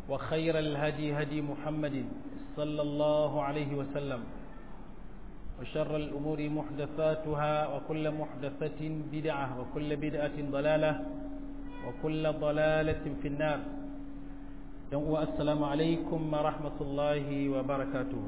وخير الهدي هدي محمد صلى الله عليه وسلم وشر الأمور محدثاتها وكل محدثة بدعة وكل بدعة ضلالة وكل ضلالة في النار السلام عليكم ورحمة الله وبركاته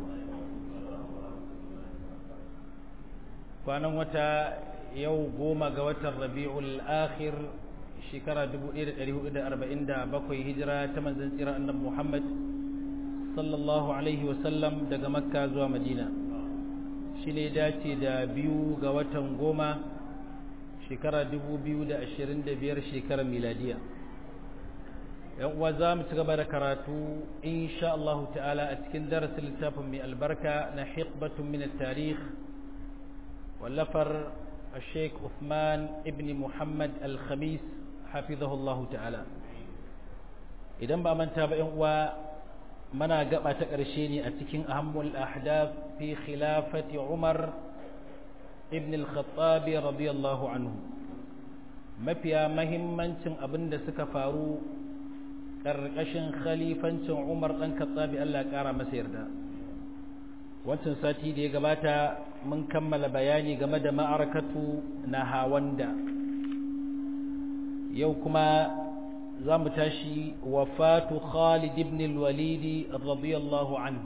kwanan wata yau goma ga watan rabi'ul akhir shekara 1447 hijira ta manzon tsira annabi Muhammad sallallahu alaihi wasallam daga makka zuwa madina shi ne dace da biyu ga watan goma shekara 2025 shekarar miladiya yan uwa za mu ci gaba da karatu insha Allah ta'ala a cikin darasin littafin mai albarka na hikbatun min tarikh wallafar الشيخ عثمان ابن محمد الخميس حفظه الله تعالى idan ba manta ba uwa mana gaba ta ƙarshe ne a cikin ahammul ahdaf fi khilafati Umar ibn al-Khattab radiyallahu anhu mafiya mahimmancin abin da suka faru ƙarƙashin khalifancin Umar ɗan Khattab Allah ƙara masa yarda wancan sati da ya gabata mun kammala bayani game da ma'arakatu na hawanda yau kuma za mu tashi wafatu Khalid ibn al-Walid radiyallahu anhu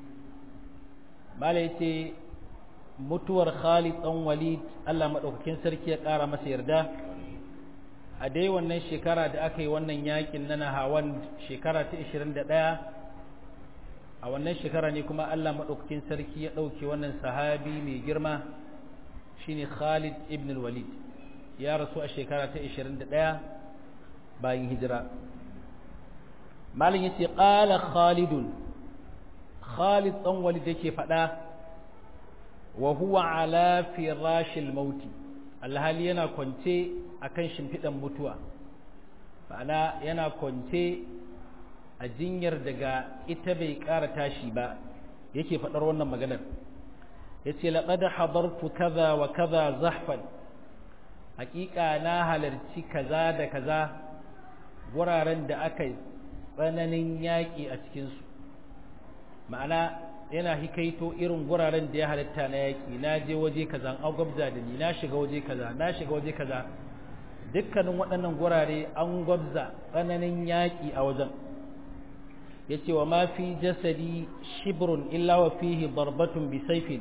malai ce mutuwar Khalid dan Walid Allah madaukakin sarki ya ƙara masa yarda a dai wannan shekara da aka yi wannan yakin na hawan shekara ta 21 a wannan shekara ne kuma Allah madaukakin sarki ya ɗauke wannan sahabi mai girma shine Khalid ibn al-Walid ya rasu a shekara ta 21 bayan hijira malin yace qala khalidun khalid dan walid yake fada wa huwa ala firashil maut alhali yana kwance akan shimfidan mutuwa ma'ana yana kwance a jinyar daga ita bai ƙara tashi ba yake faɗar wannan maganar yace laqad hadartu kaza wa kaza zahfan haƙiƙa na halarci kaza da kaza wuraren da aka yi tsananin yaƙi a cikinsu ma'ana yana hikaito irin wuraren da ya halitta na yaƙi na je waje kaza an gwabza da ni na shiga waje kaza na shiga waje kaza dukkanin waɗannan wurare an gwabza tsananin yaƙi a wajen ya ce wa ma fi jasadi shibrun illa wa fihi darbatun bi saifin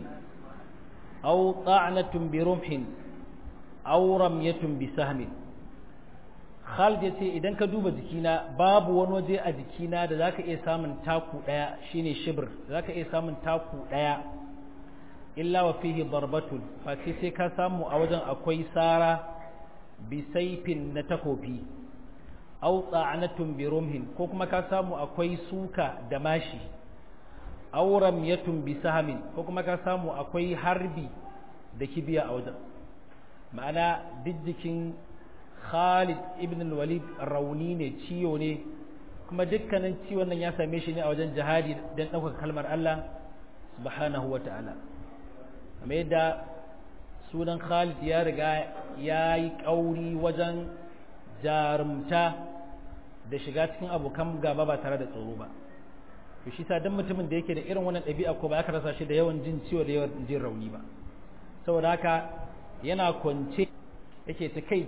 aw ta'natun bi rumhin aw ramyatun bi sahmin Khalid ya ce idan ka duba jikina babu wani waje a jikina da zaka iya samun taku daya shine shibr zaka iya samun taku daya illa wa fihi darbatun fa sai ka samu a wajen akwai sara bi saifin na takofi aw ta'anatun bi rumhin ko kuma ka samu akwai suka da mashi aw ramyatun bi sahmin ko kuma ka samu akwai harbi da kibiya a wajen ma'ana duk jikin Khalid ibn al-Walid rauni ne ciwo ne kuma dukkanin ciwon nan ya same shi ne a wajen jihadi don ɗaukar kalmar Allah subhanahu wa ta'ala kamar yadda sunan Khalid ya riga ya yi ƙauri wajen jarumta da shiga cikin abokan gaba ba tare da tsoro ba to shi sa dan mutumin da yake da irin wannan ɗabi'a ko ba aka rasa shi da yawan jin ciwo da yawan jin rauni ba saboda haka yana kwance yake ta kai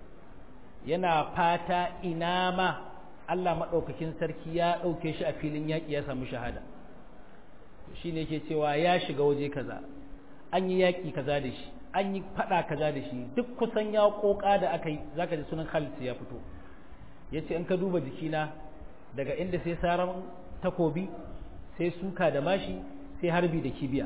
yana fata ina ma Allah maɗaukakin sarki ya ɗauke shi a filin yaƙi ya samu shahada shi ne yake cewa ya shiga waje kaza an yi yaƙi kaza da shi an yi faɗa kaza da shi duk kusan ya ƙoƙa da aka yi za ka ji sunan Khalid ya fito ya ce in ka duba jikina daga inda sai saran takobi sai suka da mashi sai harbi da kibiya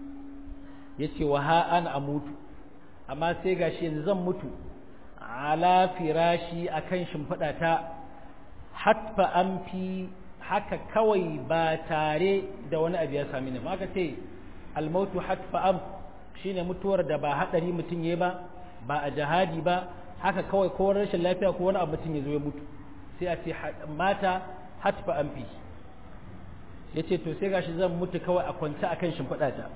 ya ce wa ha an amutu amma sai gashi yanzu zan mutu ala firashi akan shimfiɗa ta hatfa an fi haka kawai ba tare da wani abu ya sami ni aka ce almautu hatfa am shine mutuwar da ba hadari mutum ya ba ba a jihadi ba haka kawai ko rashin lafiya ko wani abu mutum ya zo ya mutu sai a ce mata hatfa an fi ya ce to sai gashi zan mutu kawai a kwance akan shimfiɗa ta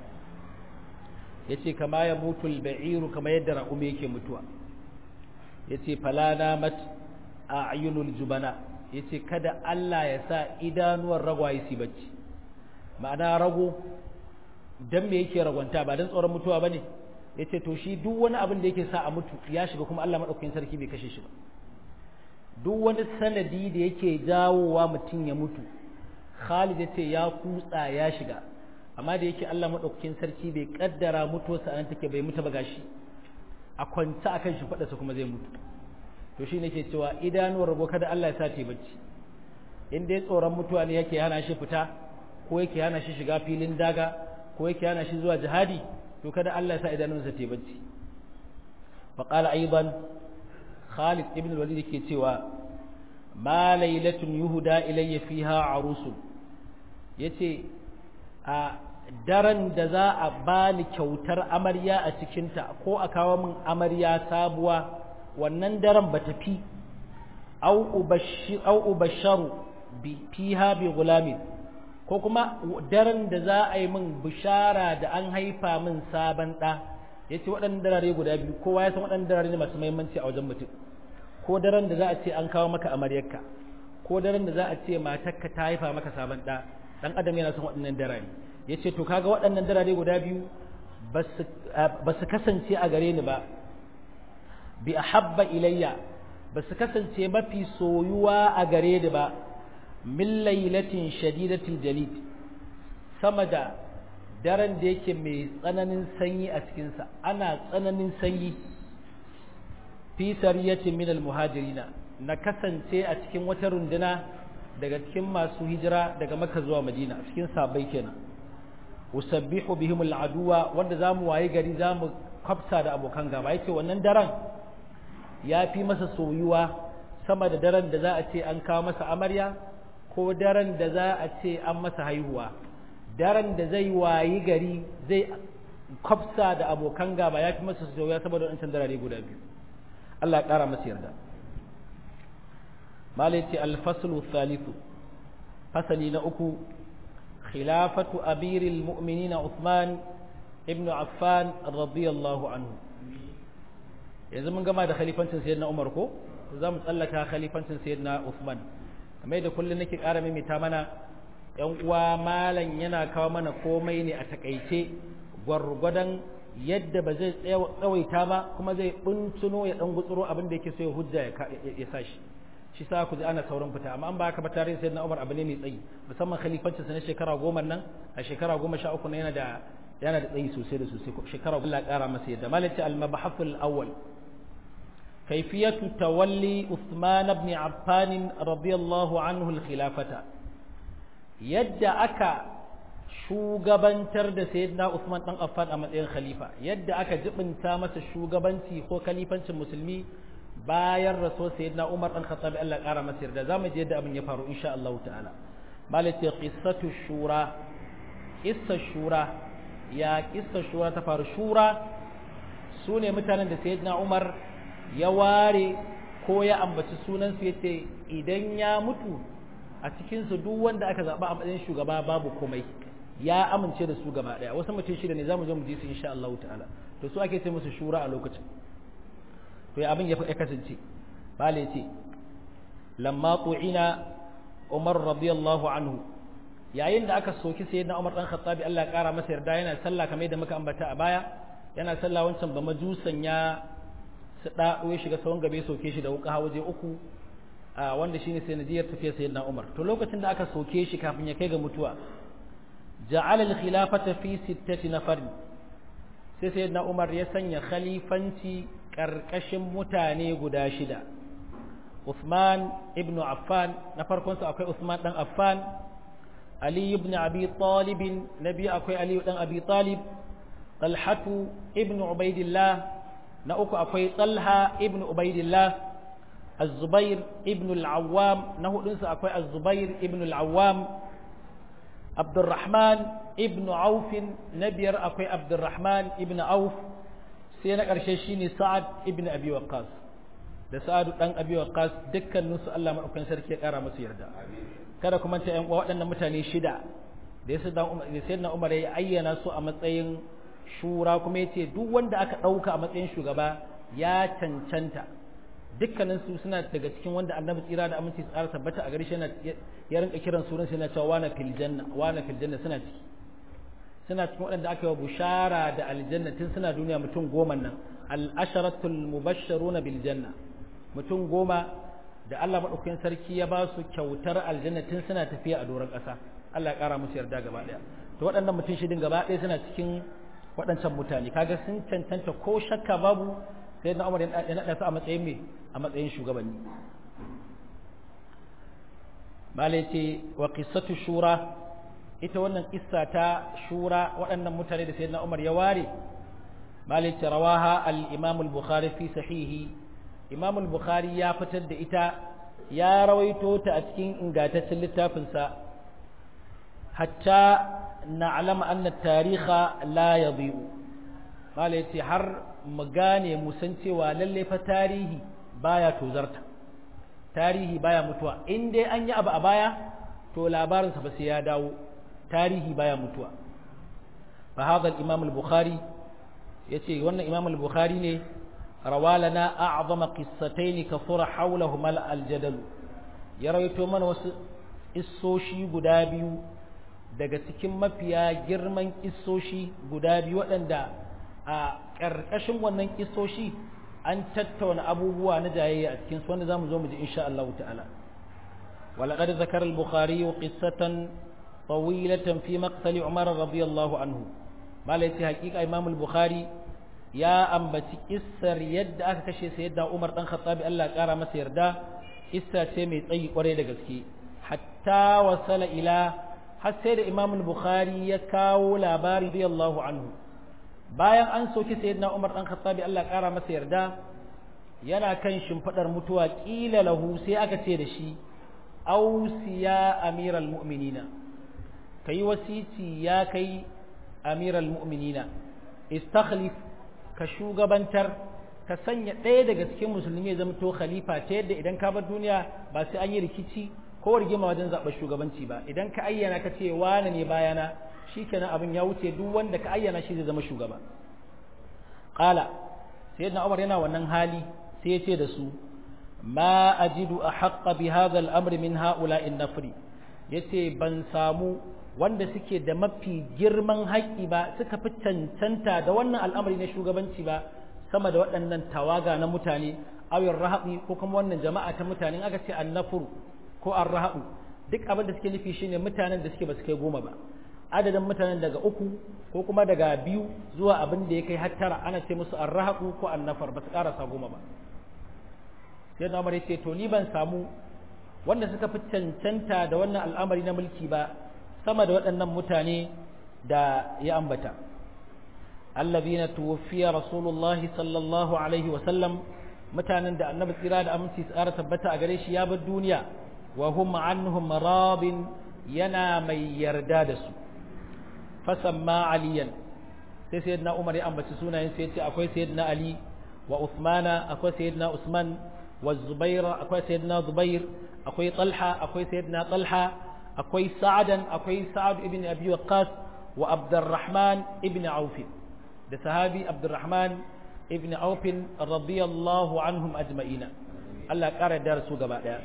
ya ce kama ya mutu ba'iru kama yadda raƙumi yake mutuwa ya ce falana mat a ayyunul jubana yace kada Allah ya sa idanuwar ragwaye su bacci ma'ana rago dan me yake ragwanta ba dan tsoron mutuwa bane yace to shi duk wani abin da yake sa a mutu ya shiga kuma Allah madaukakin sarki bai kashe shi ba duk wani sanadi da yake jawowa mutum ya mutu Khalid yace ya kutsa ya shiga amma da yake Allah madaukakin sarki bai kaddara mutuwarsa an take bai mutu ba gashi a kwanta akan shi fadarsa kuma zai mutu to shi nake cewa idanuwar rago kada Allah ya sa ta bacci in dai tsoron mutuwa ne yake hana shi fita ko yake hana shi shiga filin daga ko yake hana shi zuwa jihadi to kada Allah ya sa idanunsa ta bacci fa qala aidan Khalid ibn al-Walid yake cewa ma lailatun yuhda ilayya fiha arusun yace a daren da za a bani kyautar amarya a cikinta ko a kawo min amarya sabuwa wannan daren ba ta fi au ubasharu fiha bi gulamin ko kuma daren da za a yi min bishara da an haifa min sabon ɗa ya ce waɗannan darare guda biyu kowa ya san waɗannan darare ne masu mahimmanci a wajen mutum ko daren da za a ce an kawo maka amaryarka ko daren da za a ce matarka ta haifa maka sabon ɗa ɗan adam yana son waɗannan darare ya ce to kaga waɗannan darare guda biyu ba su kasance a gare ni ba bi ahabba ilayya ba su kasance mafi soyuwa a gare ni ba min lailatin shadidatil jalid sama da daren da yake mai tsananin sanyi a cikinsa ana tsananin sanyi fi sariyatin min almuhajirina na kasance a cikin wata runduna daga cikin masu hijira daga makka zuwa madina cikin sabai kenan usabbihu bihim al'aduwa wanda zamu waye gari zamu kwafsa da abokan gaba yace wannan daren ya fi masa soyuwa sama da daren da za a ce an kawo masa amarya ko daren da za a ce an masa haihuwa daren da zai wayi gari zai kwafsa da abokan gaba ya fi masa soyuwa saboda wancan darare guda biyu Allah ya ƙara masa yarda malai ce alfaslu thalithu fasali na uku khilafatu amiril mu'minina Uthman ibn Affan radiyallahu anhu yanzu mun gama da khalifancin sayyidina Umar ko za mu tsallaka khalifancin sayyidina Uthman kamar da kullun nake ƙara mimita mana yan uwa malam yana kawo mana komai ne a takaice gwargwadon yadda ba zai tsawaita ba kuma zai buntuno ya dan gutsuro abin da yake so ya hujja ya sashi shi sa ku ji ana sauran fita amma an ba haka ba tarihin sayyidina Umar abu ne mai tsayi musamman khalifancin sa na shekara goma nan a shekara goma sha uku yana da yana da tsayi sosai da sosai shekara Allah ƙara masa yadda malaka al-mabhathul awwal كيفية تولي عثمان بن عفان رضي الله عنه الخلافة يد أكا shugabantar da sayyidina Usman dan Affan a matsayin khalifa yadda aka jibinta masa shugabanci ko khalifancin musulmi bayan rasul sayyidina Umar dan Khattab Allah kara masa yarda zamu je yadda abin ya faru insha Allah ta'ala malati qissatu shura qissa shura ya qissa shura ta faru shura sune mutanen da sayyidina Umar ya ware ko ya ambaci sunansu ya ce idan ya mutu a cikinsu duk wanda aka zaɓa a matsayin shugaba babu komai ya amince da su gaba ɗaya wasu mutum shida ne za mu zo mu ji su insha Allah ta'ala to su ake ce musu shura a lokacin to ya abin ya kasance bale ce lamma qu'ina Umar radiyallahu anhu yayin da aka soki sayyidina Umar dan Khattabi Allah ya kara masa yarda yana sallah kamar yadda muka ambata a baya yana sallah wancan ba majusan ya su ɗaɗo ya shiga tsawon gabe soke shi da wuka waje uku a wanda shine sai najiyar tafiya sayyidina Umar to lokacin da aka soke shi kafin ya kai ga mutuwa ja'ala al-khilafata fi sittati nafar sai sayyidina Umar ya sanya khalifanci karkashin mutane guda shida Uthman ibn Affan na farkon su akwai Uthman dan Affan Ali ibn Abi Talib nabi akwai Ali dan Abi Talib Talhatu ibn Ubaidillah na uku akwai Talha ibn Ubaidillah Az-Zubair ibn al-Awwam na hudunsa akwai Az-Zubair ibn al-Awwam Abdurrahman ibn Auf na biyar akwai Abdurrahman ibn Auf sai na ƙarshe shine Sa'ad ibn Abi Waqqas da Sa'ad dan Abi Waqqas dukkanin su Allah madaukakin sarki ya kara musu yarda kada kuma ta yan waɗannan mutane shida da sai na Umar ya ayyana su a matsayin shura kuma ya ce duk wanda aka ɗauka a matsayin shugaba ya cancanta dukkanin su suna daga cikin wanda annabi tsira da aminci tsara tabbata a gare shi ya rinka kiran sunan sai yana cewa wana fil janna wana fil janna suna ciki suna cikin waɗanda aka yi wa bushara da aljanna tun suna duniya mutum goma nan al-asharatul mubashsharuna bil janna mutum goma da Allah madaukakin sarki ya ba su kyautar aljanna tun suna tafiya a doron ƙasa Allah ya ƙara musu yarda gaba ɗaya to waɗannan mutum shidin gaba ɗaya suna cikin waɗancan mutane kaga sun cancanta ko shakka babu sai na Umar ya naɗa su a matsayin me a matsayin shugabanni malai ce wa qissatu shura ita wannan kissa ta shura waɗannan mutane da sayyidina Umar ya ware malai ce rawaha al-Imam al-Bukhari fi sahihi Imam al-Bukhari ya fitar da ita ya rawaito ta a cikin ingantaccen littafinsa hatta na'lam anna at-tariha la yadhi'u malai ce har mu gane mu san cewa lalle fa tarihi baya tozarta tarihi baya mutuwa in dai an yi abu a baya to labarinsa ba sai ya dawo tarihi baya mutuwa fa hadha al-imam al-bukhari yace wannan imam al-bukhari ne rawalana a'zama qissatayn kathura hawlahuma al-jadal ya rawaito mana wasu issoshi guda biyu daga cikin mafiya girman issoshi guda biyu waɗanda a ƙarƙashin wannan kissoshi an tattauna abubuwa na jayayya a cikin wanda zamu zo mu ji insha Allah ta'ala ولقد ذكر البخاري قصة طويلة في مقتل عمر رضي الله عنه ما ليس حقيقة إمام البخاري يا أنبتي إسر يد أكتشي سيدنا عمر بن الخطاب الله قال ما سيردا إسر سيمي طي قريد قسكي حتى وصل إلى حسيد إمام البخاري يكاو لاباري رضي الله عنه bayan an soki sayyidina Umar dan Khattabi Allah kara masa yarda yana kan shimfadar mutuwa kila lahu sai aka ce da shi ausiya amiral mu'minina kai wasici ya kai amiral mu'minina istakhlif ka shugabantar ka sanya ɗaya daga cikin musulmi ya zama to khalifa ta yadda idan ka bar duniya ba sai an yi rikici ko rigima wajen zaɓar shugabanci ba idan ka ayyana ka ce wane ne bayana shikenan abin ya wuce duk wanda ka ayyana shi zai zama shugaba qala sayyidina umar yana wannan hali sai ya ce da su ma ajidu ahqqa bi hadha al-amr min ha'ula'i an-nafri yace ban samu wanda suke da mafi girman haƙƙi ba suka fi cancanta da wannan al'amari na shugabanci ba sama da waɗannan tawaga na mutane awin rahabi ko kuma wannan jama'a ta mutane aka ce annafuru ko arrahabu duk abin da suke nufi shine mutanen da suke ba su kai goma ba adadin mutanen daga uku ko kuma daga biyu zuwa abin da ya kai har tara ana ce musu arrahabu ko annafar ba su karasa goma ba sai na umar ce to ni ban samu wanda suka fi cancanta da wannan al'amari na mulki ba sama da waɗannan mutane da ya ambata allazina tuwaffiya rasulullahi sallallahu alaihi wa sallam mutanen da annabi tsira da aminci tsara tabbata a gare shi ya bar duniya wa hum anhum radin yana mai yarda da su fasamma aliyan sai sayyidina umar ya ambaci sunayen sai ya ce akwai sayyidina ali wa usmana akwai sayyidina usman wa zubair akwai sayyidina zubair akwai talha akwai sayyidina talha akwai sa'adan akwai sa'ad ibn abi waqqas wa abdurrahman ibn auf da sahabi abdurrahman ibn auf radiyallahu anhum ajma'ina Allah ƙara da su gaba daya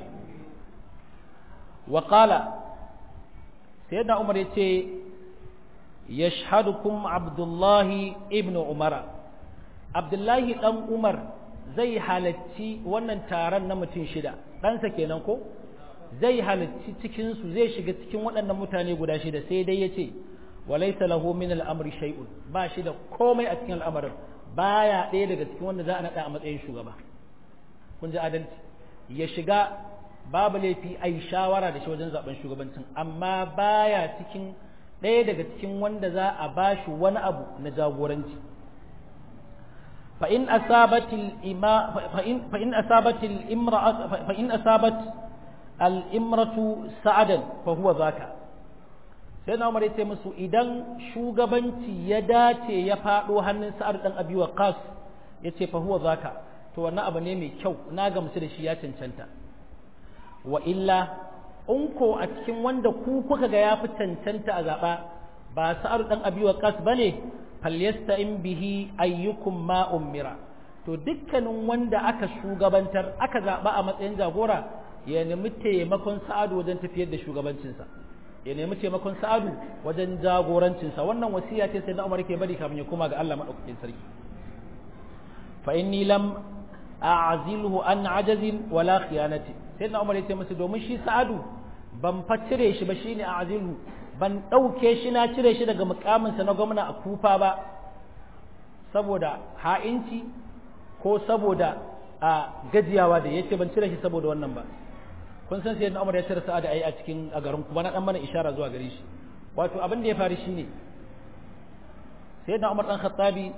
wa qala sayyidina umar yace yashhadukum abdullahi ibn umara abdullahi dan umar zai halacci wannan taron na mutum shida ɗansa kenan ko zai halacci cikinsu zai shiga cikin waɗannan mutane guda shida sai dai ya ce walaisa lahu min al'amri shay'un ba shi da komai a cikin al'amarin baya ɗaya daga cikin wanda za a naɗa a matsayin shugaba kun ji adalci ya shiga babu laifi a yi shawara da shi wajen zaben shugabancin amma baya cikin ɗaya daga cikin wanda za a ba shi wani abu na jagoranci فإن أصابت الإما فإن فإن أصابت الإمرأة فإن أصابت الإمرة سعدا فهو ذاك sai na umar ya ce musu idan shugabanci ya dace ya faɗo hannun sa'ad dan abi waqas ya ce fa huwa zaka to wannan abu ne mai kyau na gamsu da shi ya cancanta wa illa in ko a cikin wanda ku kuka ga ya fi cancanta a zaɓa ba sa'ad dan abi waqas bane falyasta'in bihi ayyukum ma ummira to dukkanin wanda aka shugabantar aka zaɓa a matsayin jagora ya nemi taimakon sa'adu wajen tafiyar da shugabancinsa ya nemi taimakon sa'adu wajen jagorancinsa wannan wasiya ce sai na umar ke bari kafin ya koma ga Allah madaukakin sarki fa inni lam a'zilhu an ajazin wala khiyanati sai na umar ya ce masa domin shi sa'adu ban fa cire shi ba shine a'zilhu ban dauke shi na cire shi daga mukaminsa na gwamna a kufa ba saboda ha'inci ko saboda a gajiyawa da yace ban cire shi saboda wannan ba kun san sai Umar ya cire Sa'ad ai a cikin a garin kuma na dan mana ishara zuwa gare shi wato abin da ya faru shine sai da Umar dan Khattabi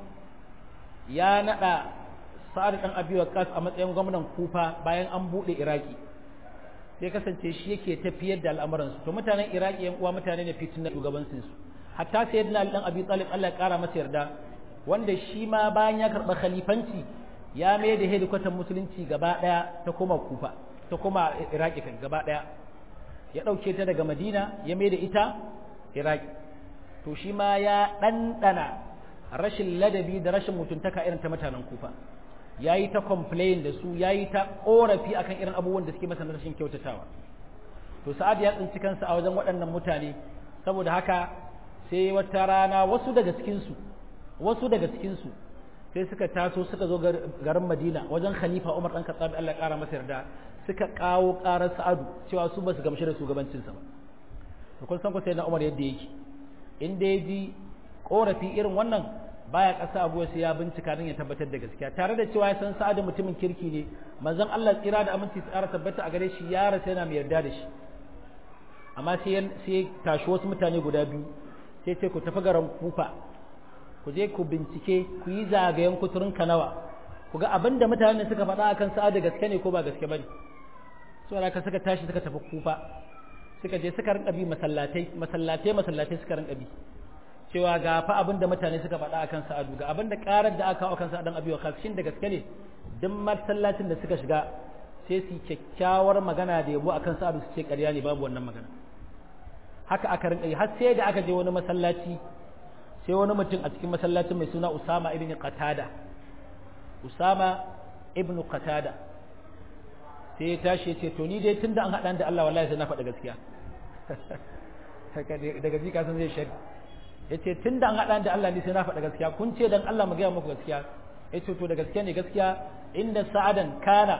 ya nada Sa'ad dan Abi Waqqas a matsayin gwamnan Kufa bayan an bude Iraki sai kasance shi yake tafiyar da al'amuran su to mutanen Iraki yan uwa mutane ne fitin na shugabancin su hatta sayyidina Ali dan Abi Talib Allah ya kara masa yarda wanda shi ma bayan ya karba khalifanci ya mai da hedikwatan musulunci gaba daya ta koma Kufa ta kuma iraki kan gaba daya ya dauke ta daga madina ya mai da ita iraki to shi ma ya ɗanɗana rashin ladabi da rashin mutuntaka irin ta mutanen kufa ya yi ta complain da su ya yi ta ƙorafi akan irin abubuwan da suke masa na rashin kyautatawa to sa'ad ya tsinci kansa a wajen waɗannan mutane saboda haka sai wata rana wasu daga cikinsu wasu daga cikinsu sai suka taso suka zo garin madina wajen khalifa umar ɗan katsabi allah ƙara masa yarda suka kawo ƙarar sa'adu cewa su ba su gamshi da shugabancinsa ba to kun san ku sai na umar yadda yake in da ya ji ƙorafi irin wannan baya ƙasa abuwa sai ya bincika don ya tabbatar da gaskiya tare da cewa ya san sa'adu mutumin kirki ne manzon Allah tsira da aminci tsara tabbata a gare shi ya rasa yana mai yarda da shi amma sai sai tashi wasu mutane guda biyu sai ce ku tafi garin kufa ku je ku bincike ku yi zagayen kuturin kanawa ku ga abin da mutanen suka faɗa akan sa'a da gaske ne ko ba gaske bane so ka suka tashi suka tafi kufa suka je suka rinka bi masallatai masallatai masallatai suka rinka bi cewa ga fa abin da mutane suka faɗa akan sa'adu ga abin da karar da aka kawo akan sa'adan abi wa shin da gaske ne duk masallacin da suka shiga sai su kyakkyawar magana da yabo akan sa'adu su ce ƙarya ne babu wannan magana haka aka rinka yi har sai da aka je wani masallaci sai wani mutum a cikin masallacin mai suna Usama ibn Qatada Usama ibn Qatada sai ya tashi ya ce to ni dai tunda an haɗa da Allah wallahi sai na faɗa gaskiya daga ji kasan zai shari ya ce tunda an haɗa da Allah ni sai na faɗa gaskiya kun ce dan Allah mu gaya muku gaskiya ya ce to da gaskiya ne gaskiya inda sa'adan kana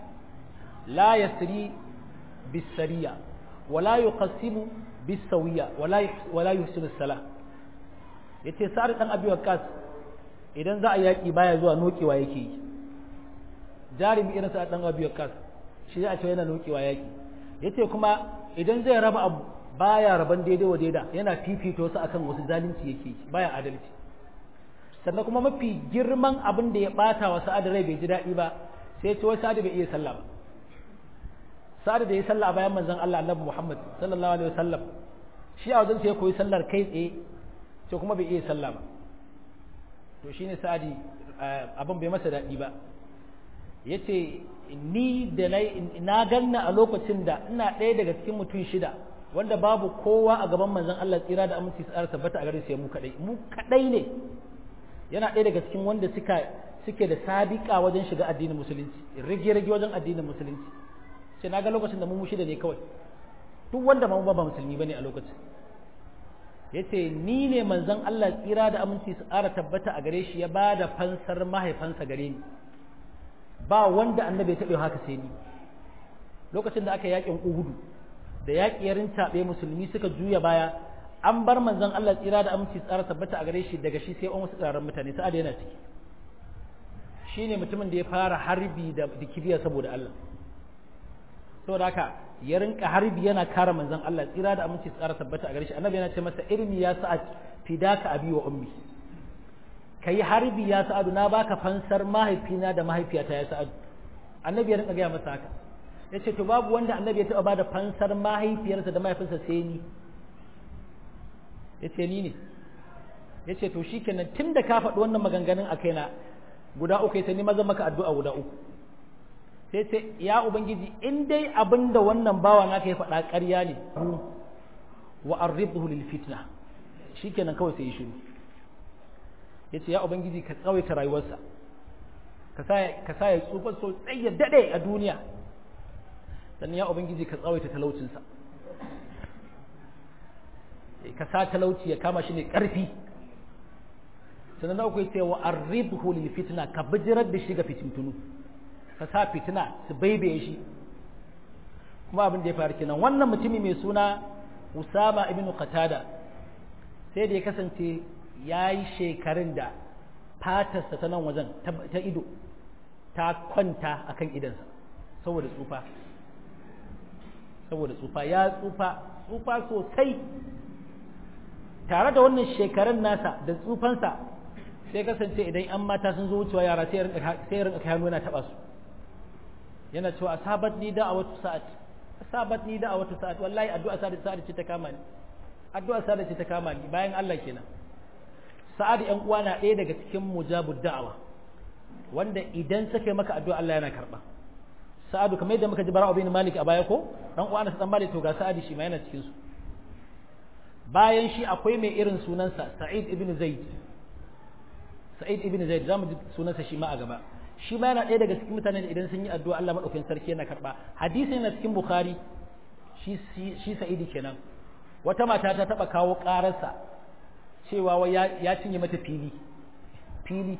la yasri bisariya wala yuqassimu bisawiya wala wala yuhsinu salah yace sa'ad dan abi waqas idan za a yaki baya zuwa nokewa yake yi jarimi irin sa'ad dan abi waqas shi a ce yana nokewa yaki yace kuma idan zai raba abu baya raban daidai wa daida yana fifito su akan wasu zalunci yake yi baya adalci sannan kuma mafi girman abin da ya bata wa sa'ad rai bai ji daɗi ba sai ce wai sa'ad bai iya sallah ba sa'ad da ya sallah bayan manzon Allah Annabi Muhammad sallallahu alaihi wasallam shi a wajen sai ya koyi sallar kai tsaye sai kuma bai iya sallah ba to shine sa'adi abin bai masa daɗi ba yace ni da na ganna a lokacin da ina ɗaya daga cikin mutum shida wanda babu kowa a gaban manzon Allah tsira da aminci tsara tabbata a gare su mu kadai mu kadai ne yana ɗaya daga cikin wanda suka suke da sabiƙa wajen shiga addinin musulunci rage rage wajen addinin musulunci sai na ga lokacin da mu shida ne kawai duk wanda ma ba musulmi bane a lokacin yace ni ne manzon Allah tsira da aminci su ƙara tabbata a gare shi ya ba da fansar mahaifansa gare ni ba wanda annabi ya taɓa haka sai ni lokacin da aka yakin uhudu da yaƙi ya rintaɓe musulmi suka juya baya an bar manzon Allah tsira da aminci tsara tabbata a gare shi daga shi sai an wasu tsararren mutane sa'ad yana ciki shine mutumin da ya fara harbi da kibiya saboda Allah saboda haka ya rinka harbi yana kare manzon Allah tsira da aminci tsara tabbata a gare shi annabi yana ce masa irmi ya sa'ad fidaka abi wa ummi kai harbi ya sa'adu na baka fansar mahaifina da mahaifiyata ya sa'adu annabi ya rinka gaya masa haka ya ce to babu wanda annabi ya taɓa ba da fansar mahaifiyarsa da mahaifinsa sai ni ya ce ni ne ya ce to shi kenan tun da ka faɗi wannan maganganun a kaina guda uku sai ni maza maka addu'a guda uku sai ce ya ubangiji in dai abin da wannan bawa na ka yi faɗa ƙarya ne wa arribhu lil fitna shi kenan kawai sai ya shiru ya ce ya ubangiji ka tsawaita rayuwarsa ka sa ya tsufa sosai ya daɗe a duniya sannan ya ubangiji ka tsawaita talaucinsa ka sa talauci ya kama shi ne ƙarfi sannan na uku ya ce wa arribhu lil fitna ka bijirar da shi ga fitintunu ka sa fitina su baibaye shi kuma abin da ya faru kenan wannan mutumi mai suna Usama ibn Qatada sai da ya kasance ya yi shekarun da fatarsa ta nan wajen ta ido ta kwanta akan idansa saboda tsufa saboda tsufa ya tsufa tsufa sosai tare da wannan shekarun nasa da tsufansa sai kasance idan an mata sun zo wucewa yara sai ya rinka kai hannu yana taba su yana cewa asabat ni da a wata sa'at asabat ni da a wata sa'at wallahi addu'a sa'ad sa'ad ce ta kama ni addu'a sa'ad ce ta kama ni bayan Allah kenan sa'ad yan uwa na ɗaya daga cikin mujabud da'awa wanda idan suka maka addu'a Allah yana karba sa'adu kamar yadda muka ji bara'u bin malik a baya ko dan uwa na dan malik to ga sa'adi shi ma yana cikin su bayan shi akwai mai irin sunansa sa'id ibn zaid sa'id ibn zaid zamu ji sunansa shi ma a gaba shi ma yana ɗaya daga cikin mutanen da idan sun yi addu'a Allah madaukakin sarki yana karba hadisi yana cikin bukhari shi shi sa'idi kenan wata mata ta taba kawo ƙararsa cewa wai ya cinye mata fili fili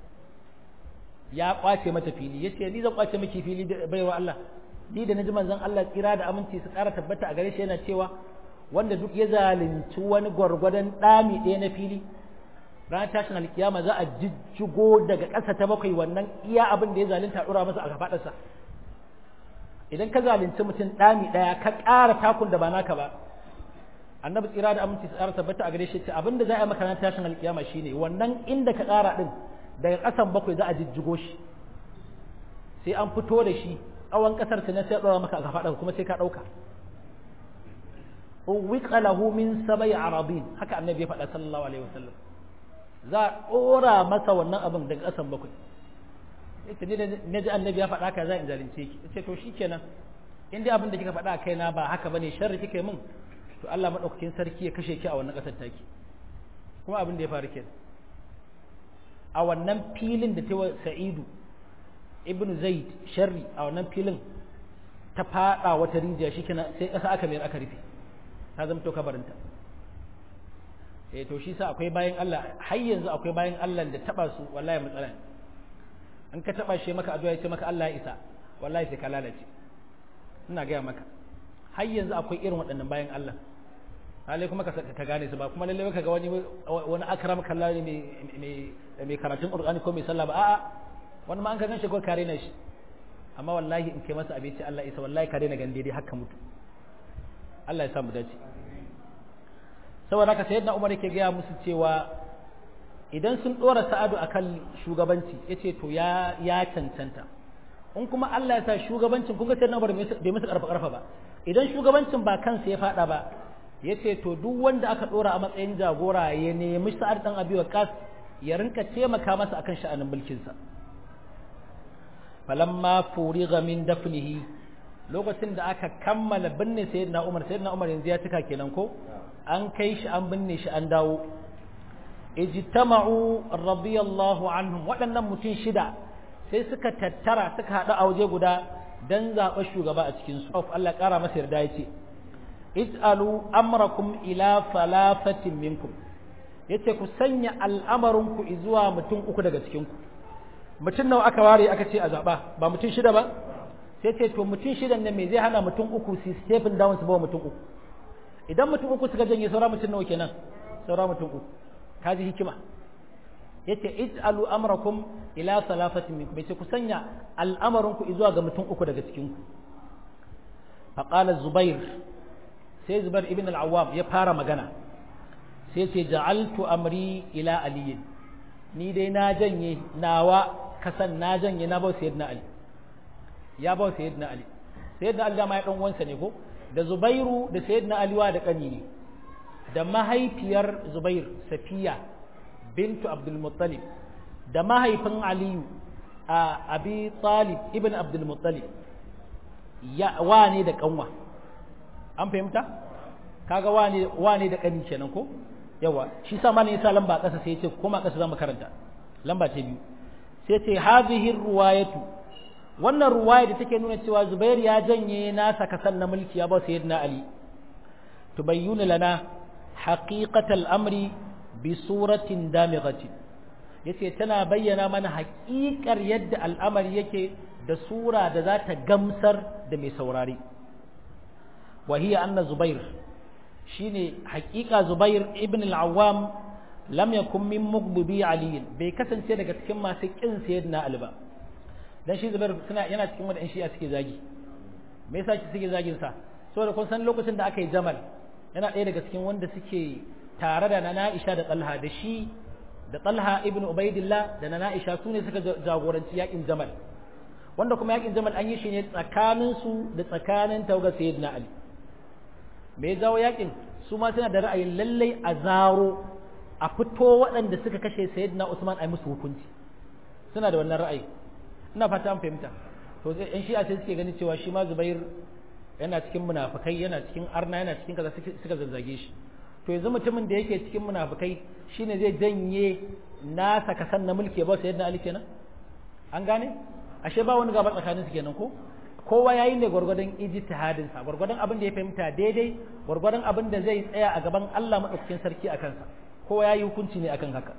ya kwace mata fili yace ni zan kwace miki fili baiwa Allah ni da naji manzon Allah tsira da aminci su ƙara tabbata a gare shi yana cewa wanda duk ya zalunci wani gwargwadon ɗami ɗaya na fili ranar tashin alkiyama za a jijjigo daga ƙasa ta bakwai wannan iya abin da ya zalunta ɗora masa a gafaɗarsa idan ka zalunci mutum ɗami ɗaya ka ƙara takun da ba naka ba annabi tsira da aminci su ƙara tabbata a gare shi ce abin da za a yi maka ranar tashin alkiyama shine wannan inda ka ƙara ɗin daga ƙasan bakwai za a jijjigo shi sai an fito da shi tsawon ƙasar ta na sai ɗora maka a gafaɗarsa kuma sai ka ɗauka uwika lahu min sabai arabin haka annabi ya faɗa sallallahu alaihi wasallam za a ɗora masa wannan abin daga ƙasan bakwai yace ni na ji annabi ya faɗa ka za in zalunce ki yace to shikenan in dai abin da kika faɗa a kaina ba haka bane sharri kika yi min to Allah madaukakin sarki ya kashe ki a wannan ƙasar taki kuma abin da ya faru kenan a wannan filin da ta Sa'idu ibn Zaid sharri a wannan filin ta faɗa wata rijiya shikenan sai ƙasa aka mayar aka rufe ta zama to kabarinta eh to shi sa akwai bayan Allah har yanzu akwai bayan Allah da taba su wallahi matsala in ka taba shi maka addu'a ya ce maka Allah ya isa wallahi sai ka lalace ina gaya maka har yanzu akwai irin waɗannan bayan Allah lalle kuma ka gane su ba kuma lalle ka ga wani wani akram kallani mai mai karatun Qur'ani ko mai sallah ba a'a wani ma an ka ganshi ko kare na shi amma wallahi in kai masa abinci Allah isa wallahi ka daina gande dai haka mutu Allah ya samu dace saboda haka sayyidina Umar yake gaya musu cewa idan sun dora Sa'adu akan shugabanci yace to ya ya cancanta in kuma Allah ya sa shugabancin kun ga sayyidina Umar bai musu karfa karfa ba idan shugabancin ba kansa ya fada ba yace to duk wanda aka dora a matsayin jagora ya nemi Sa'ad dan Abi Waqqas ya rinka taimaka masa akan sha'anin mulkin sa falamma furiga min dafnihi lokacin da aka kammala binne sayyidina Umar sayyidina Umar yanzu ya tuka kenan ko an kai shi an binne shi an dawo ijtama'u radiyallahu anhum waɗannan mutum shida sai suka tattara suka haɗu a waje guda dan zaɓa shugaba a cikin su Allah ƙara masa yarda yace ij'alu amrakum ila falafatin minkum yace ku sanya al'amarin ku zuwa mutum uku daga cikin ku mutum nawa aka ware aka ce a zaɓa ba mutum shida ba sai ce to mutum shidan nan me zai hana mutum uku su stephen down su ba mutum uku idan mutum uku suka janye saura mutum nawa kenan saura mutum uku kaji hikima yace ij'alu amrakum ila salafatin minkum yace ku sanya al'amarin ku zuwa ga mutum uku daga cikin ku faqala zubair sai zubair ibn al-awwam ya fara magana sai ce ja'altu amri ila ali ni dai na janye nawa kasan na janye na ba sayyidina ali ya ba sayyidina ali sayyidina ali dama ya dan uwansa ne ko da zubairu da sayyidina ali wa da kani ne da mahaifiyar zubair safiya bintu abdul muttalib da mahaifin aliyu a abi talib ibn abdul muttalib ya wane da kanwa an fahimta kaga wane wane da kani kenan ko yawa shi sa mana yasa lamba kasa sai ya ce koma kasa zamu karanta lamba ta biyu sai ce hadhihi ruwayatu wannan ruwaya da take nuna cewa Zubair ya janye nasa kasan na mulki ya ba sayyidina Ali tubayyinu lana haqiqatal amri bi suratin damighatin yace tana bayyana mana haƙiƙar yadda al'amari yake da sura da za ta gamsar da mai saurari wa hiya anna Zubair shine haƙiƙa Zubair ibn al-Awwam lam yakun min mughdibi Ali bai kasance daga cikin masu kin sayyidina Ali ba dan shi Zubair suna yana cikin wanda shi a suke zagi me yasa ki suke zagin sa saboda kun san lokacin da aka yi Jamal yana ɗaya daga cikin wanda suke tare da Nana Aisha da Talha da shi da Talha ibn Ubaidillah da Nana Aisha su ne suka jagoranci yakin Jamal wanda kuma yakin Jamal an yi shi ne tsakanin su da tsakanin tauga sayyidina Ali me ya jawo yakin su ma suna da ra'ayin lallai a zaro a fito waɗanda suka kashe sayyidina Usman ai musu hukunci suna da wannan ra'ayi ina fata an fahimta to in shi a sai suke gani cewa shi ma Zubair yana cikin munafikai yana cikin arna yana cikin kaza suka zazzage shi to yanzu mutumin da yake cikin munafikai shine zai janye nasa kasan na mulki ba sayyidina Ali kenan an gane ashe ba wani gaba tsakanin su kenan ko kowa yayi ne gwargwadon ijtihadin sa gwargwadon abin da ya fahimta daidai gwargwadon abin da zai tsaya a gaban Allah madaukakin sarki a kansa kowa yayi hukunci ne akan haka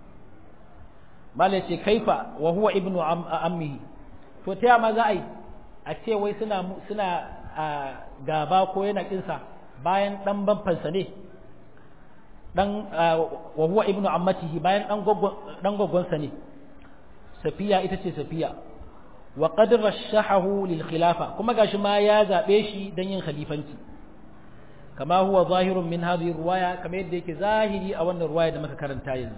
mala ce kaifa wa huwa ibnu ammihi to ta ma za a yi a ce wai suna suna gaba ko yana kinsa bayan dan banfansa ne dan wa huwa ibnu ammatihi bayan dan goggon dan goggonsa ne safiya ita ce safiya wa qad rashahahu lil khilafa kuma gashi ma ya zabe shi dan yin khalifanci kama huwa zahirun min hadhihi riwaya kama yadda yake zahiri a wannan riwaya da muka karanta yanzu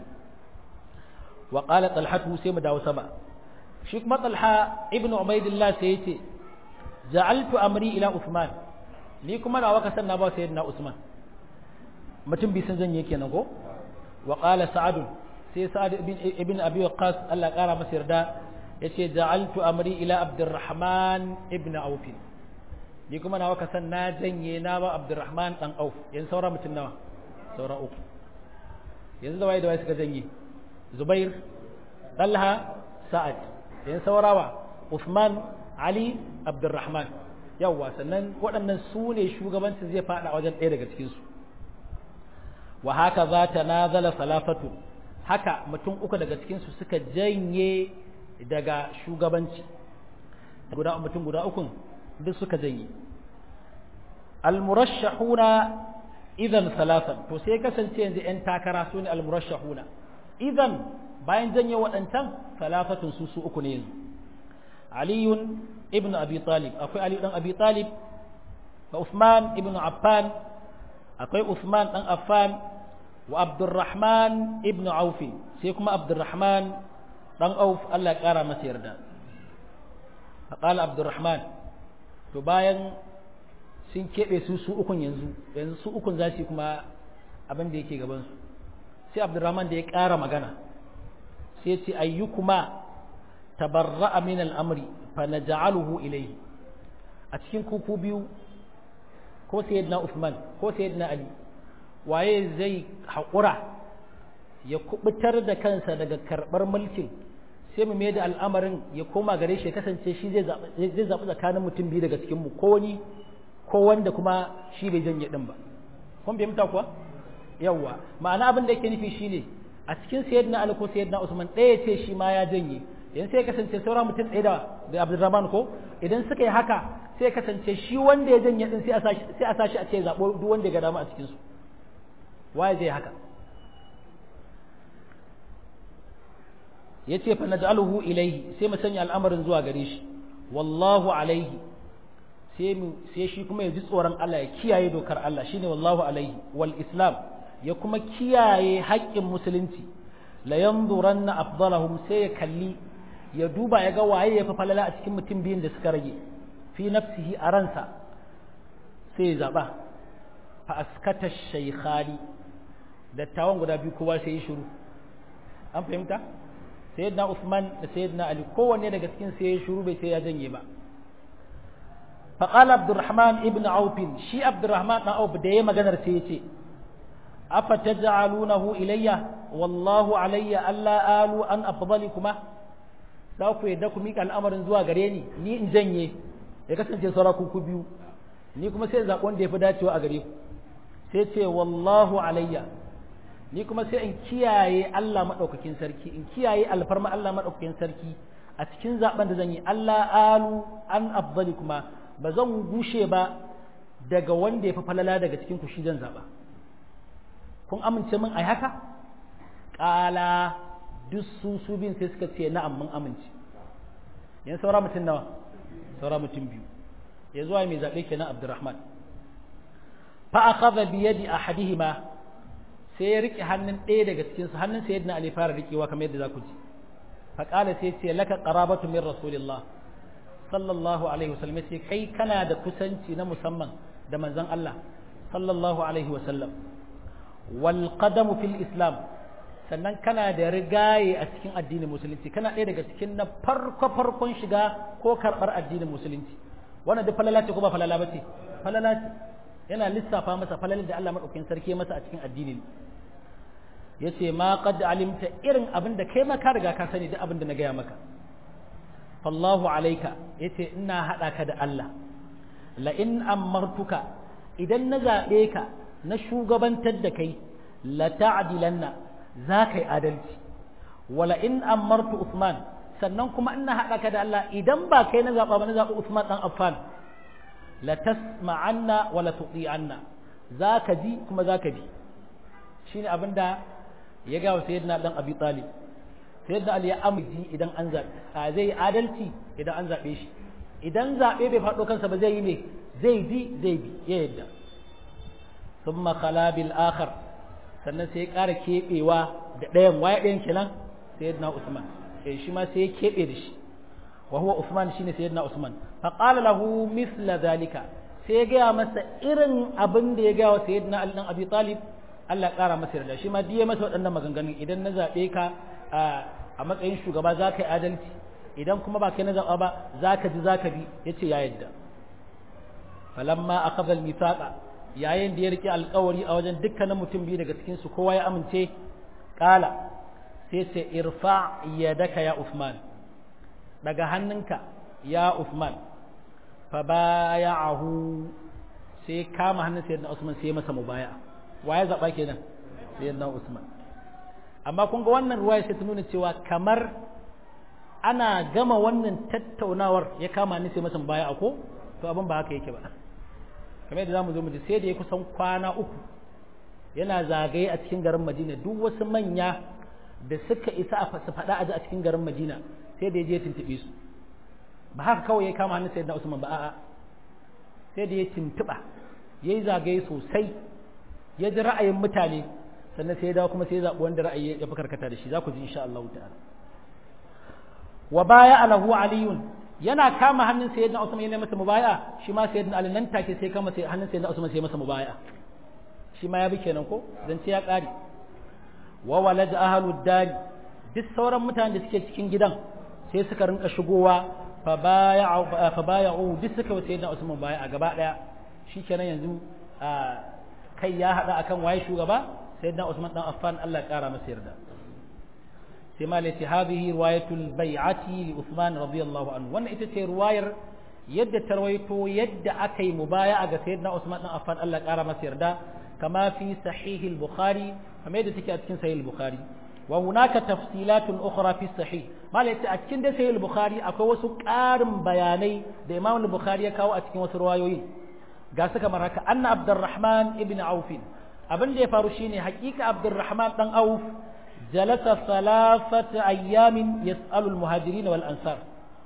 wa qala talhatu sai mu dawo sama shi kuma talha ibnu ubaidillah sai yace ja'altu amri ila usman ni kuma nawa ka sanna ba sayyidina usman mutum bi san zan yake nan ko wa qala sa'ad sai sa'ad ibn ibn abi waqqas Allah kara masa yarda yace ja'altu amri ila abdurrahman ibn auf ni kuma nawa ka san na janye na ba abdurrahman dan auf yan saura mutum nawa saura uku yanzu da waye da waye suka janye zubair talha sa'ad yan saurawa usman ali abdurrahman yawwa sannan waɗannan su ne shugabancin zai faɗa wajen ɗaya daga cikinsu wa haka za ta nazala salafatu haka mutum uku daga cikinsu suka janye daga shugabanci guda mutum guda ukun duk suka janye almurashahuna idan salasan to sai kasance yanzu yan takara su ne almurashahuna idan bayan janye waɗancan salafatun su su uku ne yanzu aliyun ibn abi talib akwai ali dan abi talib wa usman ibn affan akwai usman dan affan wa abdurrahman ibn auf sai kuma abdurrahman dan auf Allah ya kara masa yarda faqala abdurrahman to bayan sun keɓe su su ukun yanzu yanzu su ukun za su kuma abin da yake gaban su sai abdurrahman da ya ƙara magana sai ce ayyukuma tabarra'a min al'amri fa naj'aluhu ilayhi a cikin kuku biyu ko sayyidina Uthman ko sayyidina Ali waye zai haƙura ya kubutar da kansa daga karɓar mulkin sai mu da al'amarin ya koma gare shi ya kasance shi zai zaɓi tsakanin mutum biyu daga cikinmu ko wani ko wanda kuma shi bai janye ɗin ba kun fahimta kuwa yawwa ma'ana abin da yake nufi shine a cikin sayyidina Ali ko sayyidina Usman ɗaya ce shi ma ya janye yanzu sai ya kasance saura mutum ɗaya da da Abdulrahman ko idan suka yi haka sai ya kasance shi wanda ya janye din sai a sashi sai a sashi a ce zabo duk wanda ya ga dama a cikin su waye zai haka yace fa naj'aluhu ilayhi sai mu sanya al'amarin zuwa gare shi wallahu alaihi sai mu sai shi kuma ya ji tsoron Allah ya kiyaye dokar Allah shine wallahu alaihi wal islam ya kuma kiyaye haƙƙin musulunci la yanzuranna afdalahum sai ya kalli ya duba ya ga waye ya fi falala a cikin mutum biyun da suka rage fi nafsihi a ransa sai ya zaba fa askata shaykhani dattawan guda biyu kowa sai ya shiru an fahimta sayyidina Uthman da sayyidina Ali kowanne daga cikin sai ya shiru bai sai ya janye ba fa qala Abdurrahman ibn Auf shi Abdurrahman dan Auf da yayi maganar sai ya ce afa taj'alunahu ilayya wallahu alayya alla alu an afdalikuma za ku yadda ku miƙa al'amarin zuwa gare ni ni in janye ya kasance saura ku biyu ni kuma sai zaɓi wanda ya fi dacewa a gare ku sai ce wallahu alayya ni kuma sai in kiyaye Allah maɗaukakin sarki in kiyaye alfarma Allah maɗaukakin sarki a cikin zaɓen da zan yi Allah alu an afdali kuma ba zan gushe ba daga wanda ya fi falala daga cikin ku shi zan zaɓa kun amince min ai haka ƙala duk su su bin sai suka ce na'am mun amince yan saura mutum nawa saura mutum biyu ya zuwa mai zaɓe kenan abdurrahman fa akhadha bi yadi ahadihima sai ya rike hannun ɗaya daga cikin su hannun sayyidina ali fara rikewa kamar yadda za ku ji fa qala sai ce laka qarabatu min rasulillah sallallahu alaihi wasallam sai kai kana da kusanci na musamman da manzon Allah sallallahu alaihi wasallam wal qadamu fil islam sannan kana da rigaye a cikin addinin musulunci kana ɗaya daga cikin na farko farkon shiga ko karɓar addinin musulunci wannan duk falala ce ko ba falala ba ce falala ce yana lissafa masa falalar da Allah madaukakin sarki masa a cikin addinin yace ma qad alimta irin abin da kai ma ka riga ka sani duk abin da na gaya maka fallahu alaika yace ina hada ka da Allah la in amartuka idan na zabe ka na shugabantar da kai la ta'dilanna za ka yi adalci wala in amartu Usman sannan kuma ina haɗa ka da Allah idan ba kai na zaɓa ba na zaɓi Usman ɗan Affan la tasma'anna wala tuti'anna za ka ji kuma za ka bi shine abin da ya gawa sayyidina dan Abi Talib sayyidina Ali ya amji idan an zaɓe zai yi adalci idan an zaɓe shi idan zaɓe bai faɗo kansa ba zai yi me zai ji zai bi ya yadda ثم خلا بالآخر sannan sai ya ƙara keɓewa da ɗayan waye ɗayan kenan sayyidina Usman eh shi ma sai ya keɓe da shi wa huwa Usman shine sayyidina Usman fa qala lahu mithla zalika sai ya gaya masa irin abin da ya gaya wa sayyidina Ali dan Abi Talib Allah ya ƙara masa yarda shi ma diye masa waɗannan maganganun idan na zaɓe ka a matsayin shugaba za ka yi adalci idan kuma ba kai na zaɓa ba za ka ji za ka bi ya ce ya yadda falamma akhadha al-mithaqa yayin da ya rike alkawari a wajen dukkanin mutum biyu daga cikinsu kowa ya amince kala sai ce irfa yadaka ya Usman daga hannunka ya Usman fa baya'ahu sai kama hannun sayyidina Usman sai masa mubaya waye zaba kenan sayyidina Usman amma kun ga wannan ruwaya sai ta nuna cewa kamar ana gama wannan tattaunawar ya kama ni sai masa mubaya ko to abin ba haka yake ba kamar yadda zamu zo mu ji sai da ya kusan kwana uku yana zagaye a cikin garin Madina duk wasu manya da suka isa a su faɗa a cikin garin Madina sai da ya je tuntube su ba haka kawai ya kama hannun sayyidina Usman ba a'a sai da ya tuntuba yayi zagaye sosai ya ji ra'ayin mutane sannan sai ya dawo kuma sai ya zaɓi wanda ra'ayi ya fi karkata da shi za ku ji insha Allah ta'ala wa baya alahu aliyun yana kama hannun sayyidina Usman yana masa mubaya shi ma sayyidina Ali nan take sai kama hannun sayyidina Usman sai masa mubaya shi ma ya bi kenan ko dan sai ya kare wa walad ahlud dar duk sauran mutanen da suke cikin gidan sai suka rinka shigowa fa baya'u fa baya'u duk suka sayyidina Usman baya a gaba daya shikenan yanzu kai ya hada akan waye shugaba sayyidina Usman dan Affan Allah ya kara masa yarda sai ma lati hadhihi riwayatul bai'ati li Uthman radiyallahu anhu wannan ita ce riwayar yadda tarwaito yadda aka yi mubaya'a ga sayyidina Usman dan Affan Allah kara masa yarda kama fi sahih al-Bukhari kamar yadda take a cikin sahih al-Bukhari wa hunaka tafsilatun ukhra fi sahih malai a cikin da sahih al-Bukhari akwai wasu ƙarin bayanai da Imam al-Bukhari ya kawo a cikin wasu riwayoyi ga su kamar haka anna Abdurrahman ibn Auf abin da ya faru shine hakika Abdurrahman dan Auf جلس ثلاثة أيام يسأل المهاجرين والأنصار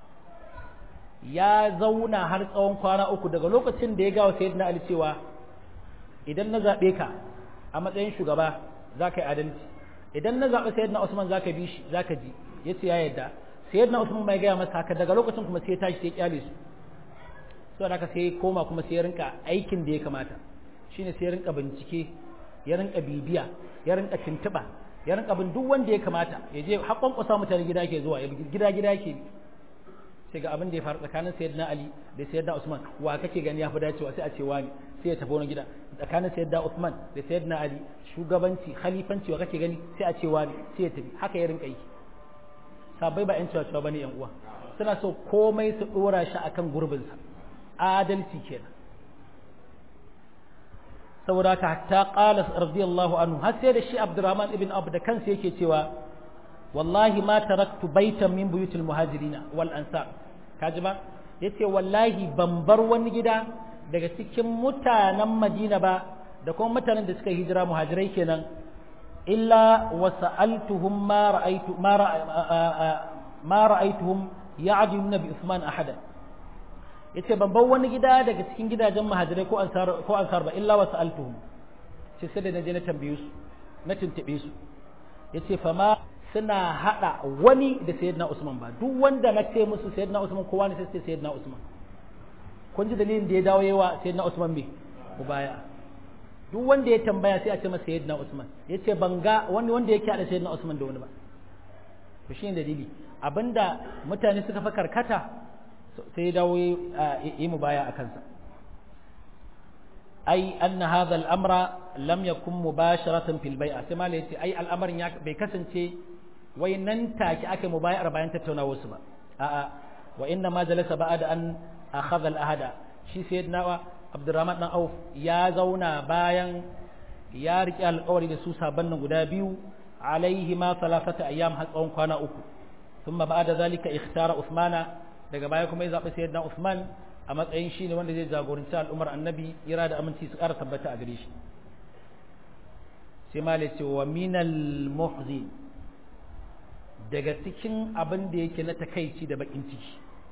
ya zauna har tsawon kwana uku daga lokacin da ya gawa sayyidina Ali cewa idan na zaɓe ka a matsayin shugaba za ka yi adalci idan na zaɓe sayyidina Usman za ka bi shi za ka ji ya ce ya yadda sayyidina Usman mai gaya masa haka daga lokacin kuma sai ya tashi sai ya kyale su saboda haka sai ya koma kuma sai ya rinka aikin da ya kamata shine sai ya rinka bincike ya rinka bibiya ya rinka tuntuɓa ya rinka bin duk wanda ya kamata ya je haƙon kusa mutane gida ke zuwa gida gida ke sai ga abin da ya faru tsakanin sayyidina Ali da sayyidina Usman wa kake gani ya fi dacewa sai a ce wani sai ya tafi wani gida tsakanin sayyidina Usman da sayyidina Ali shugabanci khalifanci wa kake gani sai a ce wani sai ya tafi haka ya rinka yi sabai ba yan cewa bane yan uwa suna so komai su dora shi akan gurbinsa adalci kenan saboda haka hatta qala radiyallahu anhu har sai da shi Abdurrahman ibn Abu da kansa yake cewa wallahi ma taraktu baitan min buyutil muhajirina wal ansar kaji ba yace wallahi ban bar wani gida daga cikin mutanen Madina ba da kuma mutanen da suka hijira muhajirai kenan illa wa sa'altuhum ma ra'aytu ma ma ra'aytuhum ya'diluna bi Uthman ahada yace ban bar wani gida daga cikin gidajen muhajirai ko ansar ko ansar ba illa wa sa'altuhum sai sai da naje na tambaye su na tuntube su yace fa ma suna hada wani da sayyidina Usman ba duk wanda na ce musu sayyidina Usman kowa ne sai sayyidina Usman kun ji dalilin da ya dawo yawa sayyidina Usman me baya duk wanda ya tambaya sai a ce masa sayyidina Usman yace ban ga wani wanda yake hada sayyidina Usman da wani ba to shine dalili abinda mutane suka fa karkata sai ya dawo yi mu baya a kansa ai anna hadha al-amra lam yakun mubasharatan fil bai'a sai malai yace ai al'amarin ya bai kasance wai nan take aka mubayar bayan tattaunawa su ba a'a wa inna ma jalasa ba'da an akhadha al-ahada shi sayyidina Abdurrahman dan Auf ya zauna bayan ya riƙe alƙawari da su saban nan guda biyu alaihi ma salasata ayyam har tsawon kwana uku thumma ba'da zalika ikhtara Uthmana daga baya kuma ya zaɓi sayyidina Uthman a matsayin shine wanda zai jagoranci al'ummar annabi ira da aminci su ƙara tabbata a gare shi sai malai ce wa minal muhzi daga cikin abin da yake na takaici da bakin ciki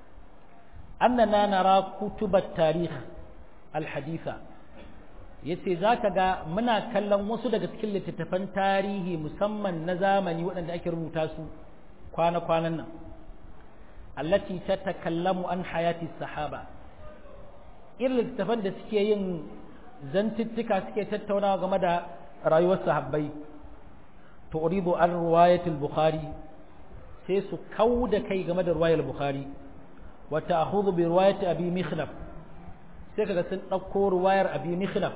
annana nara kutubat tarih alhaditha yace zaka ga muna kallon wasu daga cikin littattafan tarihi musamman na zamani waɗanda ake rubuta su kwana-kwanan nan allati tatakallamu an hayati sahaba irin littattafan da suke yin zantuttuka suke tattaunawa game da rayuwar sahabbai to uridu an riwayatul bukhari sai su kau da kai game da riwayar bukhari wa ta'khudhu bi riwayati abi mikhlaf sai kaga sun dauko riwayar abi mikhlaf